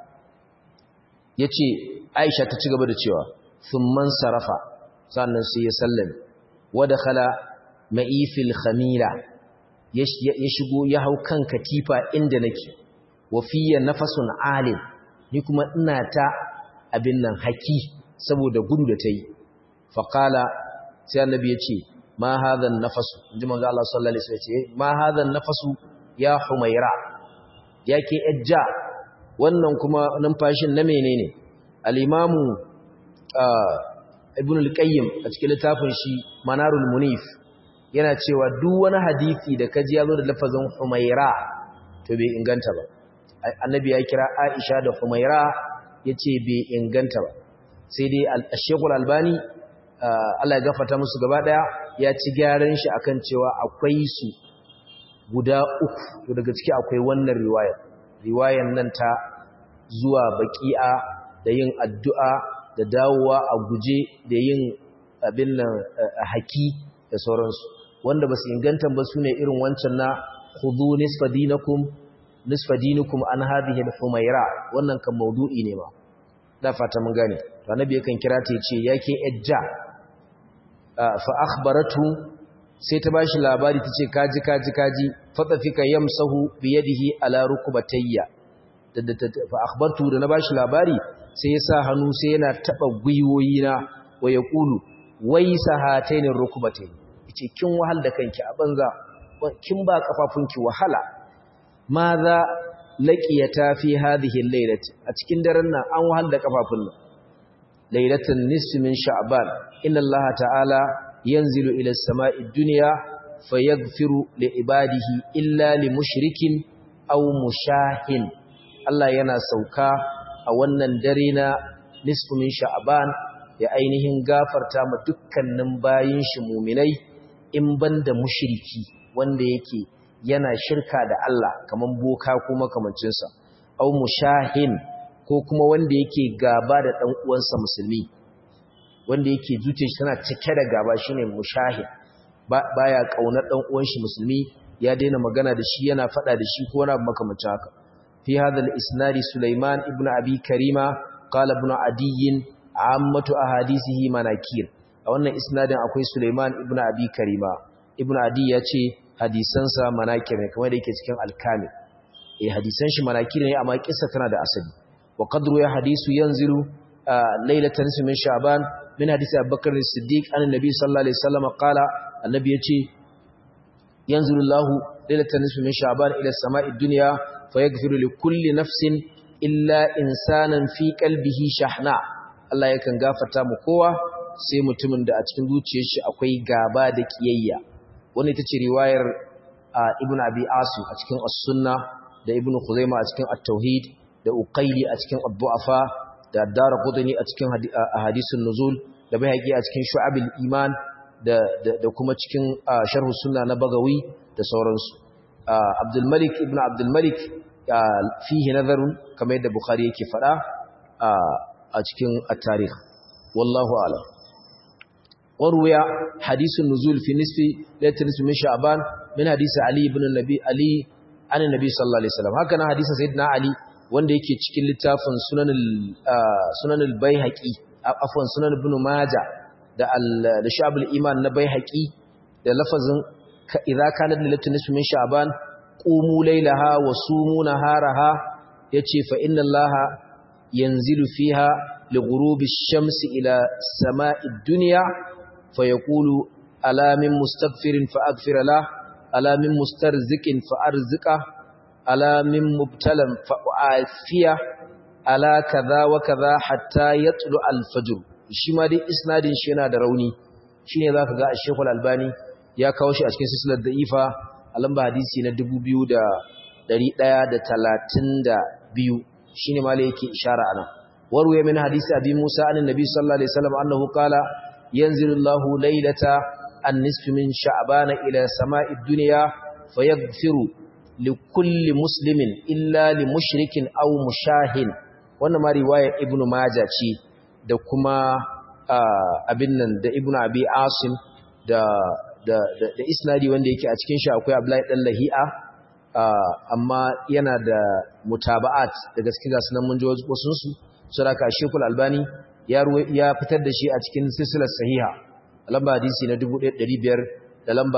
yace Aisha ta ci gaba da cewa thumman sarafa sannan sai ya sallame wa dakhala ma'ifil khamila ya shigo ya hau kan katifa inda nake wa fiya nafasun alim ni kuma ina ta abin nan haki saboda gudu da ta yi faƙala sai annabi ya ce ma hadhan nafasu inji manzo Allah sallallahu alaihi wasallam ya ce ma hadhan nafasu ya humaira yake ejja wannan kuma numfashin na menene al-imamu ibn al-qayyim a cikin littafin shi manarul munif yana cewa duk wani hadisi da kaji ya zo da lafazin humaira to bai inganta ba annabi ya kira aisha da humaira yace bai inganta ba sai dai al-shaykhul albani Allah ya gafarta musu gaba daya ya ci gyaran shi akan cewa akwai su guda uku to daga ciki akwai wannan riwaya riwayan nan ta zuwa baqi'a da yin addu'a da dawowa a guje da yin abin nan haki da sauransu wanda ba su inganta ba su ne irin wancan na hudu nisfa dinakum nisfa dinukum an hadhihi al-humaira wannan kan maudu'i ne ma da fata mun gane to annabi yakan kira ta yace yake ejja fa akhbaratu sai ta bashi labari tace kaji kaji kaji fatafika yamsahu bi yadihi ala rukbatayya fa akhbartu da na bashi labari sai ya sa hannu sai yana taba gwiwoyina wa yaqulu wai sahatayn rukbatayn yace kin wahal da kanki a banza kin ba kafafunki wahala maza laqiyata fi hadhihi al-lailati a cikin daren nan an wahal da kafafun nan lailatun nisfi min sha'ban inna allaha ta'ala yanzilu ila as-sama'i ad-dunya fayaghfiru li ibadihi illa li mushrikin aw mushahin Allah yana sauka a wannan dare na nisfu min sha'ban ya ainihin gafarta ma dukkanin bayin shi mu'minai in banda mushriki wanda yake yana shirka da Allah kaman boka ko makamancinsa aw mushahin ko kuma wanda yake gaba da dan uwansa musulmi wanda yake zuciyar shi tana cike da gaba shine mushahid baya kaunar dan uwan shi musulmi ya daina magana da shi yana fada da shi ko wani abu makamancin haka fi hadha al-isnad Sulaiman ibn Abi Karima qala ibn Adiy ammatu ahadisihi manakir a wannan isnadin akwai Sulaiman ibn Abi Karima ibn Adiy yace hadisansa manakir ne kamar da yake cikin al-Kamil eh hadisan shi manakir ne amma kissa tana da asali wa qadru ya hadisu yanzilu lailatan min sha'ban min hadisi Abubakar as-Siddiq an annabi sallallahu alaihi wasallam qala annabi yace yanzilu Allahu lailatan min sha'ban ila as-sama'i ad-dunya fayaghfiru li kulli nafsin illa insanan fi qalbihi shahna Allah yakan gafarta mu kowa sai mutumin da a cikin zuciyar shi akwai gaba da kiyayya wani ita ce riwayar ibn abi asim a cikin as-sunna da ibn khuzaimah a cikin at-tauhid da uqayli a cikin ad-du'afa da ad-darqutni a cikin ahadithun nuzul da bayhaqi a cikin shu'abil iman da da kuma cikin sharh sunna na bagawi da sauransu abdul malik ibn abdul malik fihi nazarun kamar yadda bukhari yake fada a cikin at-tarikh wallahu a'lam وروي حديث النزول في نصف ليلة نصف من شعبان من حديث علي بن النبي علي عن النبي صلى الله عليه وسلم هكذا حديث سيدنا علي wanda yake cikin littafin sunan al-baihaqi afwan sunan ibn majah da da shabul iman na baihaqi da lafazin idza kana lilatu nisfu min sha'ban qumu laylaha wa sumu naharaha yace fa inna allaha yanzilu fiha li ghurubi ash-shamsi ila sama'i ad-dunya فيقول ألا من مستغفر فأغفر له ألا من مسترزق فأرزقه ألا من مبتلى فأعافيه ألا كذا وكذا حتى يطلع الفجر shi ma dai isnadin shi yana da rauni shine zaka ga Sheikh Al-Albani ya kawo shi a cikin silsilar da'ifa a lamba hadisi na 2132 shine ma lai yake ishara anan warwaye min hadisi Abi Musa an Nabi sallallahu alaihi wasallam annahu qala ينزل الله ليلة النصف من شعبان إلى سماء الدنيا فيغفر لكل مسلم إلا لمشرك أو مشاهن wannan ma riwayar ibn majah ce da kuma abin nan da ibn abi asim da da da isnadi wanda yake a cikin shi akwai abdullahi dan lahi'a amma yana da mutaba'at da gaskiya sunan mun ji wasu su suraka shekul albani ya fitar da shi a cikin silsilar sahiha lamba hadisi na 1500 da lamba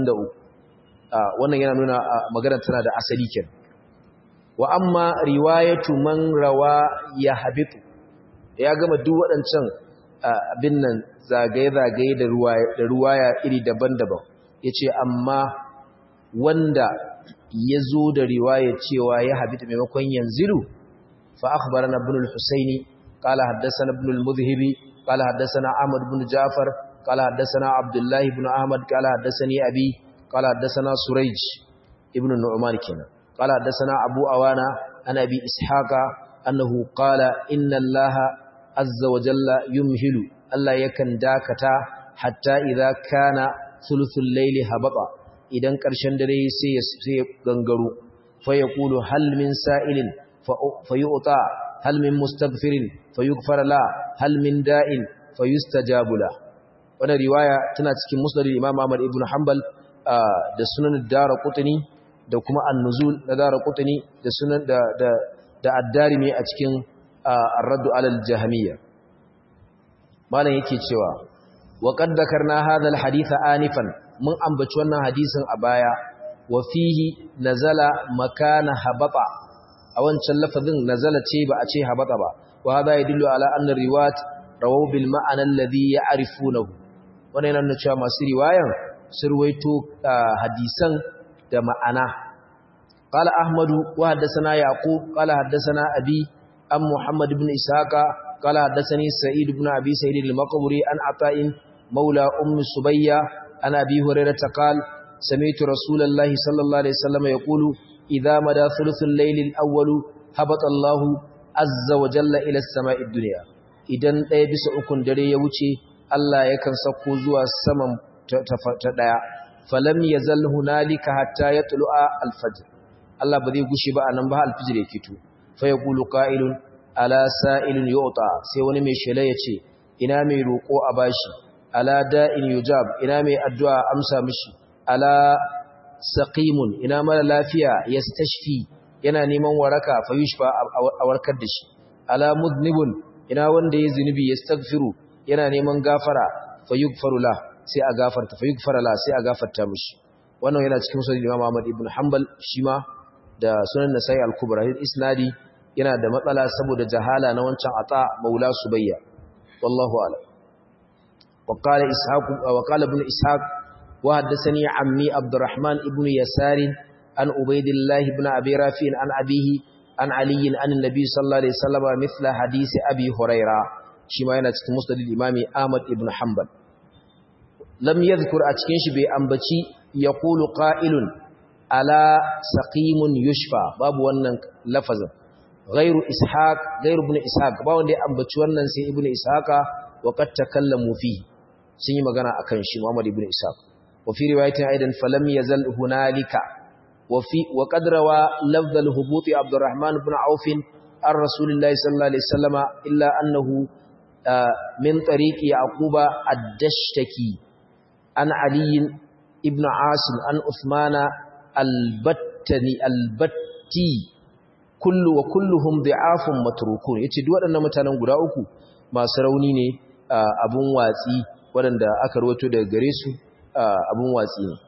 63 wannan yana nuna magana tana da asali ken wa amma riwayatu man rawa ya habitu ya gama duk waɗancan abin nan zagaye-zagaye da ruwaya iri daban-daban ya ce amma wanda ya zo da riwaya cewa ya habitu maimakon yanzilu fa akhbarana ibn al-husaini قال حدثنا ابن المذهبي قال حدثنا احمد بن جعفر قال حدثنا عبد الله بن احمد قال حدثني ابي قال حدثنا سريج ابن النعمان كنا قال حدثنا ابو اوانا عن ابي اسحاق انه قال ان الله عز وجل يمهل الله يكن داكتا حتى اذا كان ثلث الليل هبط idan ƙarshen dare sai ya gangaro fa yaqulu hal min sa'ilin fa yu'ta hal min mustaghfirin fayughfar la hal min da'in fayustajabu la wannan riwaya tana cikin musnad Imam Ahmad ibn Hanbal da sunan Daraqutni da kuma An-Nuzul na Daraqutni da sunan da da da Ad-Darimi a cikin Ar-Radd 'ala al-Jahmiyya malam yake cewa wa qad dhakarna hadha al-hadith anifan mun ambaci wannan hadisin a baya wa fihi nazala makana habata a wancan lafazin nazala ce ba a ce habata ba wa hada yadullu ala anna riwayat rawaw bil ma'ana alladhi ya'rifunahu wannan yana nuna cewa masu riwayan surwaito hadisan da ma'ana qala ahmadu wa haddathana yaqub qala haddathana abi am muhammad ibn ishaqa qala haddathani sa'id ibn abi sa'id al-maqburi an ata'in مولى أم سبية عن أبي هريرة قال سمعت رسول الله صلى الله عليه وسلم يقول إذا مدى ثلث الليل الأول هبط الله عز وجل إلى السماء الدنيا idan ɗaya bisa ukun dare ya wuce Allah yakan sako zuwa saman ta ɗaya falam yazal hunalika hatta yatlu'a al-fajr Allah ba zai gushi ba anan ba al-fajr ya fito fa yaqulu qa'ilun ala sa'ilun yu'ta sai wani mai shela yace ina mai roko a bashi ala da'in yujab ina mai addu'a amsa mishi ala saqimun ina mara lafiya yastashfi yana neman waraka fa yushfa a warkar da shi ala mudnibun ina wanda ya zunubi yastaghfiru yana neman gafara fa yughfaru la sai a gafarta fa yughfara la sai a gafarta mishi wannan yana cikin sunan Imam Ahmad ibn Hanbal shima da sunan Nasa'i al-Kubra isnadi yana da matsala saboda jahala na wancan ata maula subayya wallahu a'lam وقال إسحاق وقال ابن إسحاق وحدثني عمي عبد الرحمن ابن يسار عن عبيد الله بن أبي رافع عن أبيه عن علي عن النبي صلى الله عليه وسلم مثل حديث أبي هريرة shi ma yana cikin musnad imami Ahmad ibn Hanbal lam yadhkur a cikin shi bai ambaci yaqulu qa'ilun ala saqimun yushfa babu wannan lafazin ghairu ishaq ghairu ibn ishaq ba wanda ya ambaci wannan sai ibn ishaqa wa qad takallamu fi sun yi magana akan shi Muhammad ibn ishaq wa fi riwayatin aidan falam yazal hunalika wa fi wa qad rawa lafz al-hubut Abdurrahman ibn Auf an Rasulillahi sallallahu alaihi wasallama illa annahu min tariqi Yaquba ad-Dashtaki an Ali ibn Asim an Uthmana al-Battani al-Batti kullu wa kulluhum da'afun matrukun yace duk waɗannan mutanen guda uku masu rauni ne abun watsi waɗanda aka rawato daga gare su abun watsi ne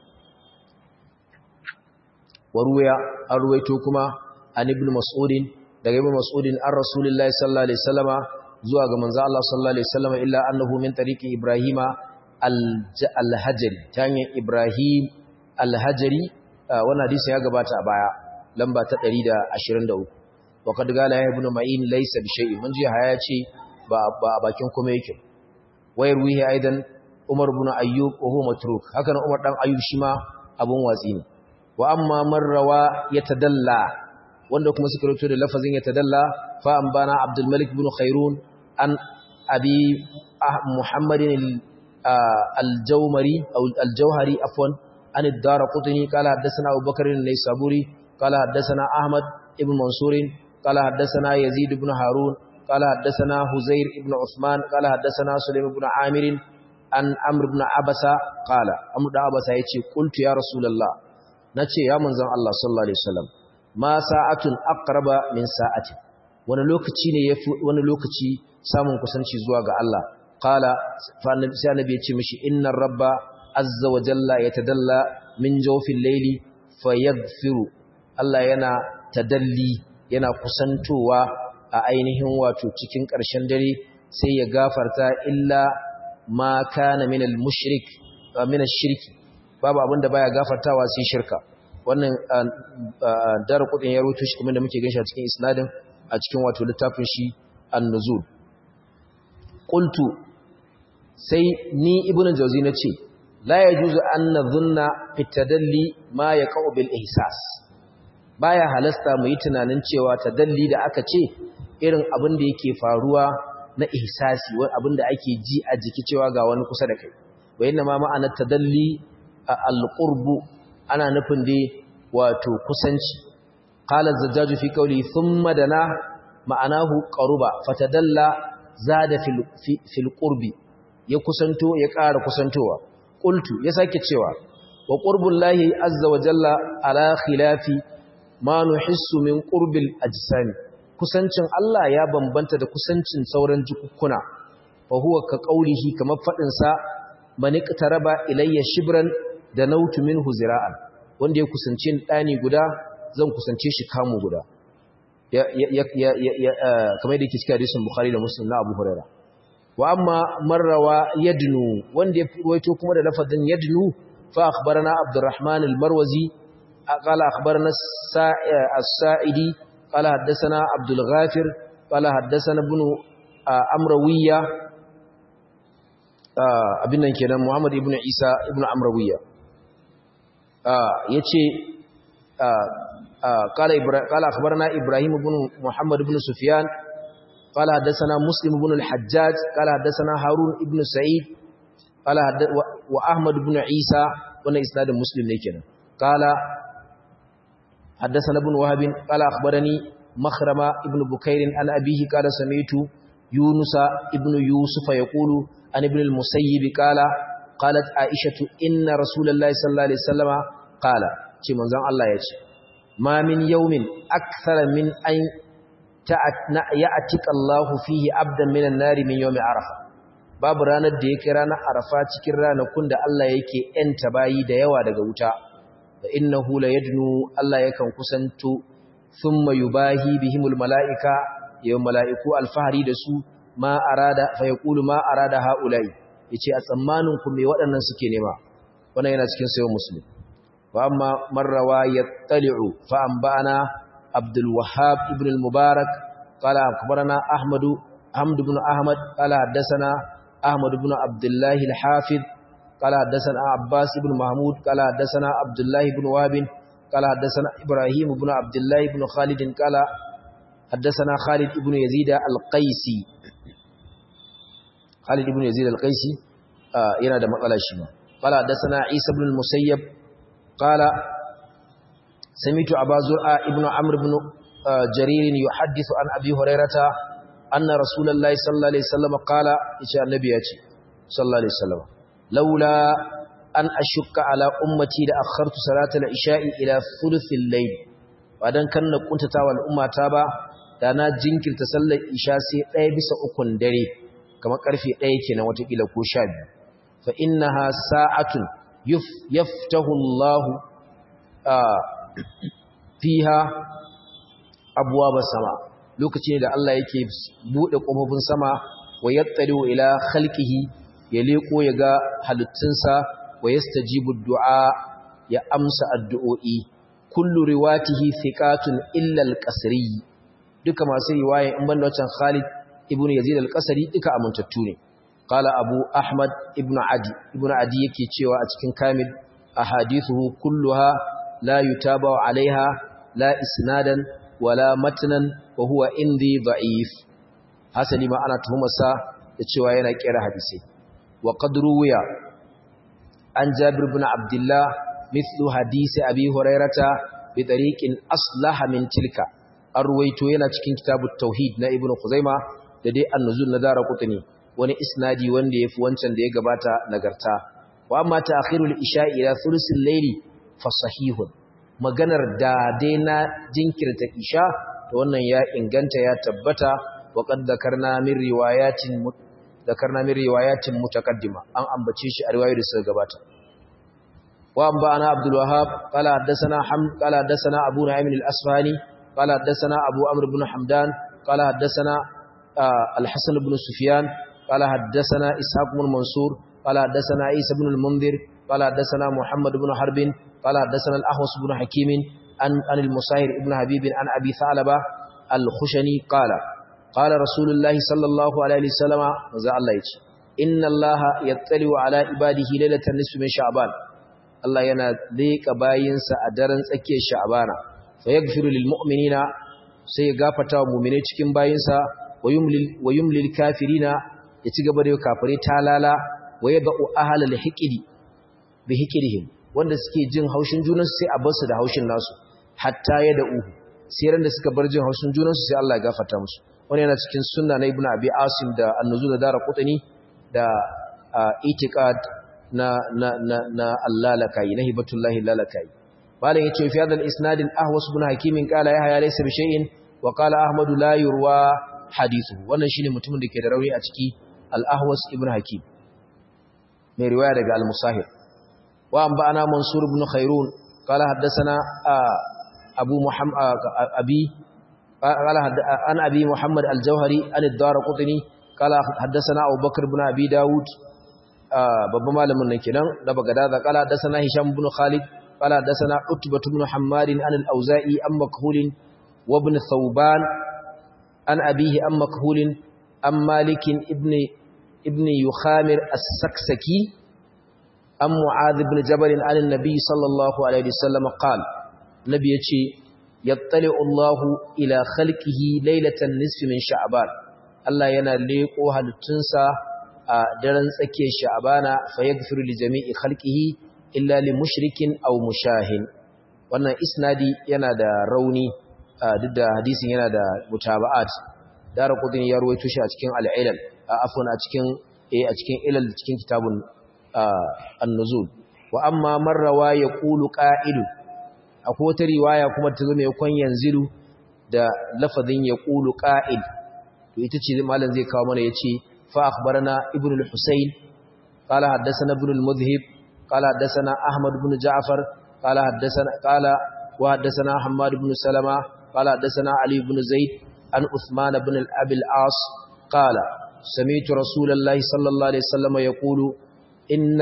waruya an ruwaito kuma an ibn mas'udin daga ibn mas'udin an rasulullahi sallallahu alaihi wasallama zuwa ga manzo Allah sallallahu alaihi wasallama illa annahu min tariqi ibrahima al-hajari ta hanyar ibrahim al-hajari wannan hadisi ya gabata a baya lamba ta 123 waqad gala ya ibn ma'in laysa bi shay'in mun ji haya ce ba ba bakin kuma yake wayar wihi aidan umar ibn ayyub wa huwa matruk haka umar dan ayyub shi ma abun watsi ne wa amma man rawa yatadalla wanda kuma suka rubuto da lafazin yatadalla fa an bana abdul malik ibn khairun an abi muhammadin al-jawmari aw al-jawhari afwan an ad-darqutni qala hadathana abubakar an-naysaburi qala hadathana ahmad ibn mansur qala hadathana yazid ibn harun qala hadathana huzair ibn usman qala hadathana sulaim ibn amir an amr ibn abasa qala amr ibn abasa yace qultu ya rasulullah nace ya manzon Allah sallallahu alaihi wasallam ma sa'atun aqraba min sa'ati wani lokaci ne yafi wani lokaci samun kusanci zuwa ga Allah qala fa annabi sai annabi yace mishi innar rabba azza wa jalla yatadalla min jawfil layli fayaghfiru Allah yana tadalli yana kusantowa a ainihin wato cikin ƙarshen dare sai ya gafarta illa ma kana min al-mushrik min ash-shirki babu abinda baya gafartawa sai shirka wannan dar kudin ya rubuto shi kuma da muke ganin shi a cikin isnadin a cikin wato littafin shi an-nuzul qultu sai ni ibnu jawzi nace la yajuzu an nadhunna fi tadalli ma yaqau bil ihsas baya halasta mu yi tunanin cewa tadalli da aka ce irin abin da yake faruwa na ihsasi wani abin da ake ji a jiki cewa ga wani kusa da kai wa inna ma ma'ana tadalli al-qurbu ana nufin dai wato kusanci qala az-zajjaj fi qawli thumma dana ma'anahu qaruba fatadalla zada fil fil qurbi ya kusanto ya ƙara kusantowa qultu ya sake cewa wa qurbullahi azza wa jalla ala khilafi ma nuhissu min qurbil ajsami kusancin Allah ya bambanta da kusancin sauran jikukkuna fa huwa ka qaulihi kamar fadin sa man iqtaraba ilayya shibran da nautu minhu zira'an wanda ya kusance ni dani guda zan kusance shi kamu guda ya ya ya kamar da yake cikin hadisin bukhari da muslim na abu hurairah wa amma marrawa yadnu wanda ya ruwaito kuma da lafazin yadnu fa akhbarana abdurrahman al-marwazi qala akhbarana as-sa'idi qala haddathana abdul ghafir qala haddathana ibn amrawiyya abin nan kenan muhammad ibn isa ibn amrawiyya yace qala qala akhbarana ibrahim ibn muhammad ibn sufyan قال حدثنا مسلم بن الحجاج قال حدثنا هارون ابن سعيد قال واحمد بن عيسى wannan isnadin muslim ne kenan قال حدثنا ابن وهب قال اخبرني مخرمه ابن بكير عن ابيه قال سمعت يونس ابن يوسف يقول عن ابن المسيب قال قالت عائشه ان رسول الله صلى الله عليه وسلم قال ce manzon Allah yace ma min yawmin akthara min an ya'atika Allahu fihi abdan minan nari min yawmi arafa babu ranar da yake ranar arafa cikin ranakun da Allah yake yanta bayi da yawa daga wuta fa innahu la yadnu Allah yakan kusanto thumma yubahi bihimul malaika yau malaiku alfahari da su ma arada fa yaqulu ma arada haula'i yace a tsammanin ku me waɗannan suke nema wannan yana cikin sayo muslim wa amma marrawa yattali'u fa anba'ana عبد الوهاب ابن المبارك قال أخبرنا أحمد حمد بن أحمد قال حدثنا أحمد بن عبد الله الحافظ قال حدثنا عباس بن محمود قال حدثنا عبد الله بن وهب قال حدثنا إبراهيم بن عبد الله بن خالد قال حدثنا خالد بن يزيد القيسي خالد بن يزيد القيسي yana da matsala shi ma qala hadathana isa ibn al-musayyab qala sami'tu aba zur'a ibn amr ibn jarir yuhaddithu an abi hurairata anna rasulullahi sallallahu alaihi wasallam qala yace annabi yace sallallahu alaihi wasallam laula an ashukka ala ummati da akhartu salata al-isha'i ila thuluthil layl wadan kan na kuntata wal ummata ba da na jinkirta sallar isha sai ɗaya bisa ukun dare kamar karfe ɗaya kenan watakila ko sha biyu fa innaha sa'atun yaftahu Allah fiha abwaaba sama lokaci ne da Allah yake bude kofofin sama wa yattali ila khalqihi ya leko ya ga halittunsa wa yastajibu du'a ya amsa addu'o'i kullu riwatihi thiqatun illa al-qasri duka masu riwaya in banda wancan Khalid ibn Yazid al-Qasri duka amintattu ne qala Abu Ahmad ibn Adi ibn Adi yake cewa a cikin Kamil ahadithuhu kulluha la yutaba alaiha la isnadan wala matnan wa huwa indi da'if hasali ma ana tuhumarsa da cewa yana kera hadisi wa qad ruwiya an Jabir ibn Abdullah mithlu hadisi Abi Hurairata bi tariqin aslaha min tilka arwaito yana cikin kitabut tauhid na Ibn Khuzaimah da dai annuzul na dara kutuni wani isnadi wanda yafi wancan da ya gabata nagarta wa amma ta'khirul isha ila thulusil layli fa sahihun maganar da dai na jinkirta isha to wannan ya inganta ya tabbata wa qad dhakarna min riwayatin dhakarna min riwayatin mutaqaddima an ambace shi a riwayoyi da suka gabata wa amba ana abdul wahhab qala hadathana ham qala hadathana abu na'im al-asfahani qala hadathana abu amr ibn hamdan qala hadathana الحسن بن سفيان قال حدثنا إسحاق بن منصور قال حدثنا عيسى بن المنذر قال حدثنا محمد بن حرب قال حدثنا الأحوص بن حكيم عن, عن المساهر بن حبيب عن أبي ثعلبة الخشني قال قال رسول الله صلى الله عليه وسلم وزع الله يجي إن الله يطلع على عباده ليلة النصف من شعبان الله ينا ذيك باينس أدرن سكي شعبان فيغفر للمؤمنين سيغافة ومؤمنين cikin bayinsa wa yumlil kafirina ya ci gaba da yau kafirai talala wa ya ba'u ahalal hikidi bi hikidihim wanda suke jin haushin junansu sai a bar su da haushin nasu hatta ya da uhu sai ran da suka bar jin haushin junansu sai Allah ya gafarta musu wani yana cikin sunna na ibnu abi asim da annuzu da dara qutni da itiqad na na na na Allah lakai na hibatullahi lalakai malam yace fi hadal isnadin ahwas ibn hakimin qala ya haya laysa bi shay'in wa qala ahmadu la yurwa hadithu wannan shine mutumin da ke da rauni a ciki al-ahwas ibn hakim mai riwaya daga al-musahib wa an ba'ana mansur ibn khairun qala haddathana abu muhammad abi qala an abi muhammad al-jawhari an ad-darqutni qala haddathana abu bakr ibn abi daud babban malamin nan kenan da bagada qala haddathana hisham ibn khalid qala haddathana utbah ibn hammad an al-auza'i am makhul wa ibn thawban an abihi an makhulin an malikin ibn ibn yukhamir as-saksaki an mu'adh ibn jabal an annabi sallallahu alaihi wasallam qala nabi yace yattali'u Allahu ila khalqihi laylatan nisfi min sha'ban Allah yana leko halittunsa a daren tsakiyar sha'bana fa yaghfiru li jami'i khalqihi illa li mushrikin aw mushahin wannan isnadi yana da rauni duk da hadisin yana da mutaba'at dara kudin ya ruwaito shi a cikin al'ilal afwan a cikin eh a cikin ilal cikin kitabun an-nuzul wa amma marrawa yaqulu qa'ilu akwai wata riwaya kuma ta zo mai kon yanzilu da lafazin yaqulu qa'il to ita ce malam zai kawo mana yace fa akhbarana ibnu al-husayn qala haddathana ibnu al-mudhhib qala haddathana ahmad ibn ja'far qala haddathana qala wa haddathana hammad ibn salama قال حدثنا علي بن زيد عن عثمان بن الأبي العاص قال سمعت رسول الله صلى الله عليه وسلم يقول إن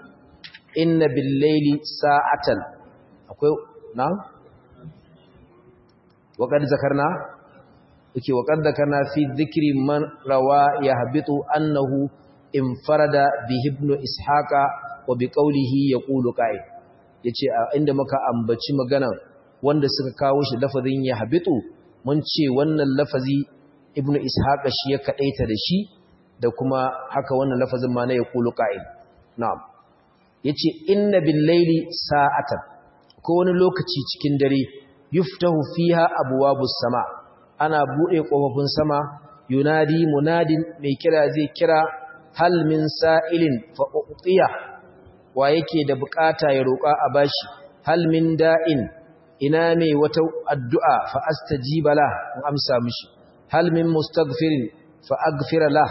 إن بالليل ساعة أقول نعم وقد ذكرنا yake wa qad kana fi dhikri man rawa yahbitu annahu infarada bi ibn ishaqa wa bi qawlihi yaqulu qa'id yace inda muka ambaci magana wanda suka kawo shi lafazin yahbitu mun ce wannan lafazi ibn ishaqa shi ya kadaita da shi da kuma haka wannan lafazin ma na yaqulu qa'id na'am yace inna bil layli sa'atan ko wani lokaci cikin dare yuftahu fiha abwabus sama ana bude kofofin sama yunadi munadin mai kira zai kira hal min sa'ilin fa utiya wa yake da bukata ya roka a bashi hal min da'in ina mai wata addu'a fa astajiba la in amsa mishi hal min mustaghfirin fa aghfira la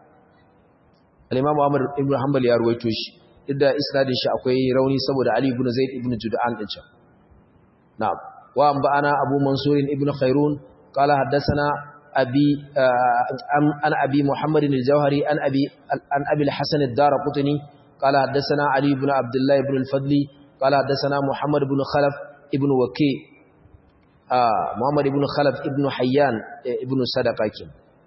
al-imam Ahmad ibn Hanbal ya ruwaito shi idda isnadin shi akwai rauni saboda Ali ibn Zaid ibn Jud'an din can na'am wa anba'ana Abu Mansur ibn Khairun qala haddathana abi an abi Muhammad al-Jawhari an abi an abi al-Hasan ad-Darqutni qala haddathana Ali ibn Abdullah ibn al-Fadli qala haddathana Muhammad ibn Khalaf ibn Waqi Muhammad ibn Khalaf ibn Hayyan ibn Sadaqakin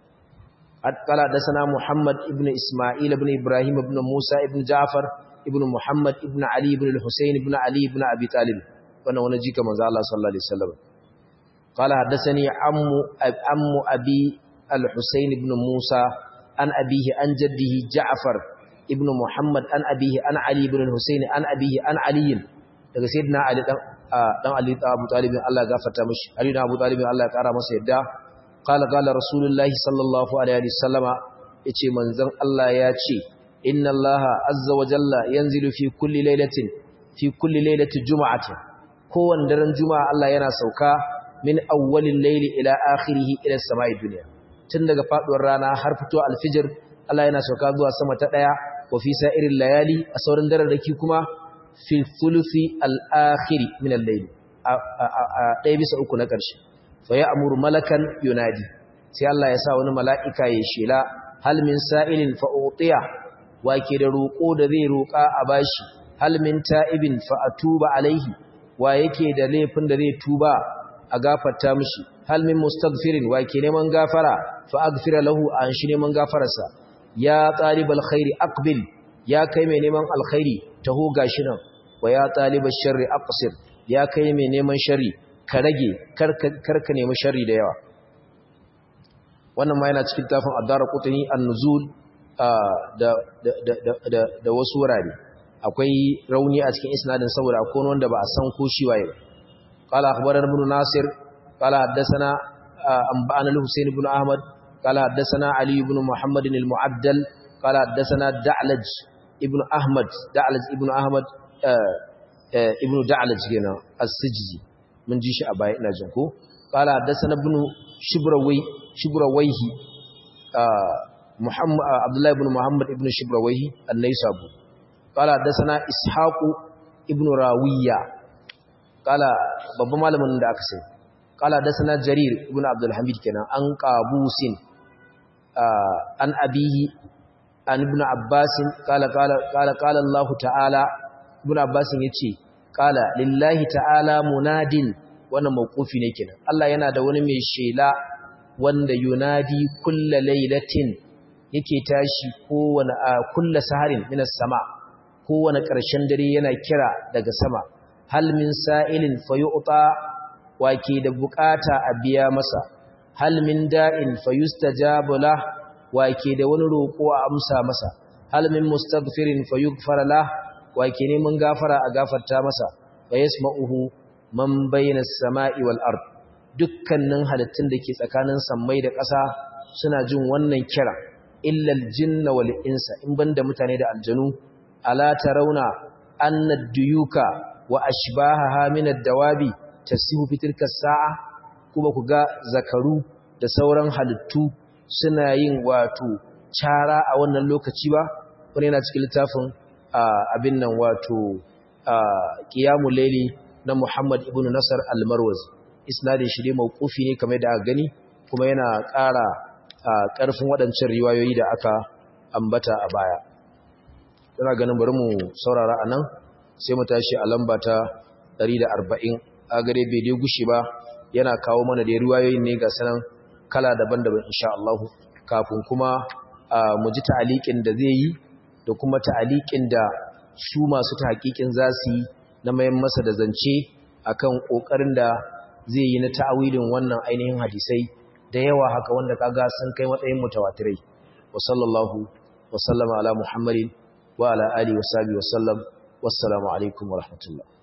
قال حدثنا محمد ابن إسماعيل ابن إبراهيم ابن موسى ابن جعفر ابن محمد ابن علي ابن الحسين ابن علي ابن أبي طالب وانا ونجيك من الله صلى الله عليه وسلم قال حدثني عم عم أبي الحسين ابن موسى عن أبيه عن جده جعفر ابن محمد عن أبيه عن علي ابن الحسين عن أبيه عن علي daga sayyidina Ali dan dan Ali ta Abu Talib Allah ya gafarta mishi Ali dan Abu Talib Allah ya kara masa yadda قال قال رسول الله صلى الله عليه وسلم yace manzon Allah ya ce inna Allah azza wa jalla yanzilu fi kulli lailatin fi kulli lailati jum'atin kowanne daren juma'a Allah yana sauka min awwalil layli ila akhirih ila samai dunya tun daga faduwar rana har fito alfijir Allah yana sauka zuwa sama ta daya wa fi sa'iril layali a sauran dararraki kuma fi thuluthi al-akhir min al-layl a daya bisa uku na ƙarshe faya amuru malakan yunadi sai Allah ya sa wani mala'ika ya shela hal min sa'ilin fa'utiya wake da roƙo da zai roƙa a bashi hal min ta'ibin fa'atuba alaihi wa yake da laifin da zai tuba a gafarta mishi hal min mustaghfirin wake neman gafara fa aghfira lahu an shi neman gafararsa ya talibal khairi aqbil ya kai mai neman alkhairi taho gashi nan wa ya talibash sharri aqsir ya kai mai neman sharri ka rage karka nemi shari da yawa wannan ma yana cikin tafin addara kutuni an-nuzul da wasu wurare akwai rauni a cikin isnadin saboda akwai wanda ba a san ko shi waye qala akhbarana ibn nasir qala haddathana anba'ana al-husayn ibn ahmad qala haddathana ali ibn muhammad al-mu'addal qala haddathana da'laj ibn ahmad da'laj ibn ahmad ibn da'laj gina as-sijzi mun ji shi a baya ina jin ko qala hadathana ibn shibrawai shibrawaihi muhammad abdullah ibn muhammad ibn shibrawaihi an-naysabu qala hadathana ishaq ibn rawiya qala babban malamin da aka sai qala hadathana jarir ibn abdul hamid kenan an qabusin an abihi an ibn abbas qala qala qala qala allah ta'ala ibn abbas yace kala lillahi ta'ala munadin wannan mawqufi ne kenan Allah yana da wani mai shela wanda yunadi kulla lailatin yake tashi kowane kulla saharin minas sama kowane ƙarshen dare yana kira daga sama hal min sa'ilin fayu'ta wake da bukata a biya masa hal min da'in fayustajabu lah wake da wani roƙo a amsa masa hal min mustaghfirin fayughfar lah wake neman gafara a gafarta masa wa yasma'uhu man bayna as-sama'i wal ard dukkanin halittun da ke tsakanin sammai da ƙasa suna jin wannan kira illa al-jinna wal insa in banda mutane da aljanu ala tarawna anna ad-duyuka wa ashbahaha min ad-dawabi tasihu fi tilka as-sa'a kuma ku ga zakaru da sauran halittu suna yin wato cara a wannan lokaci ba wani yana cikin littafin abin nan wato qiyamul layli na Muhammad ibn Nasar al-Marwazi isnadin shi dai mauqufi ne kamar da aka gani kuma yana ƙara ƙarfin waɗancan riwayoyi da aka ambata a baya ina ganin bari mu saurara anan sai mu tashi a lamba ta 140 a gare bai dai gushi ba yana kawo mana da riwayoyin ne ga sanan kala daban-daban insha Allah kafin kuma mu ji ta'aliƙin da zai yi da kuma ta'aliƙin da su masu tahqiqin za su yi na mayan masa da zance akan kokarin da zai yi na ta'awilin wannan ainihin hadisai da yawa haka wanda kaga sun kai matsayin mutawatirai wa sallallahu wa sallama ala muhammadin wa ala alihi wa sahbihi wa sallam wassalamu alaikum wa rahmatullah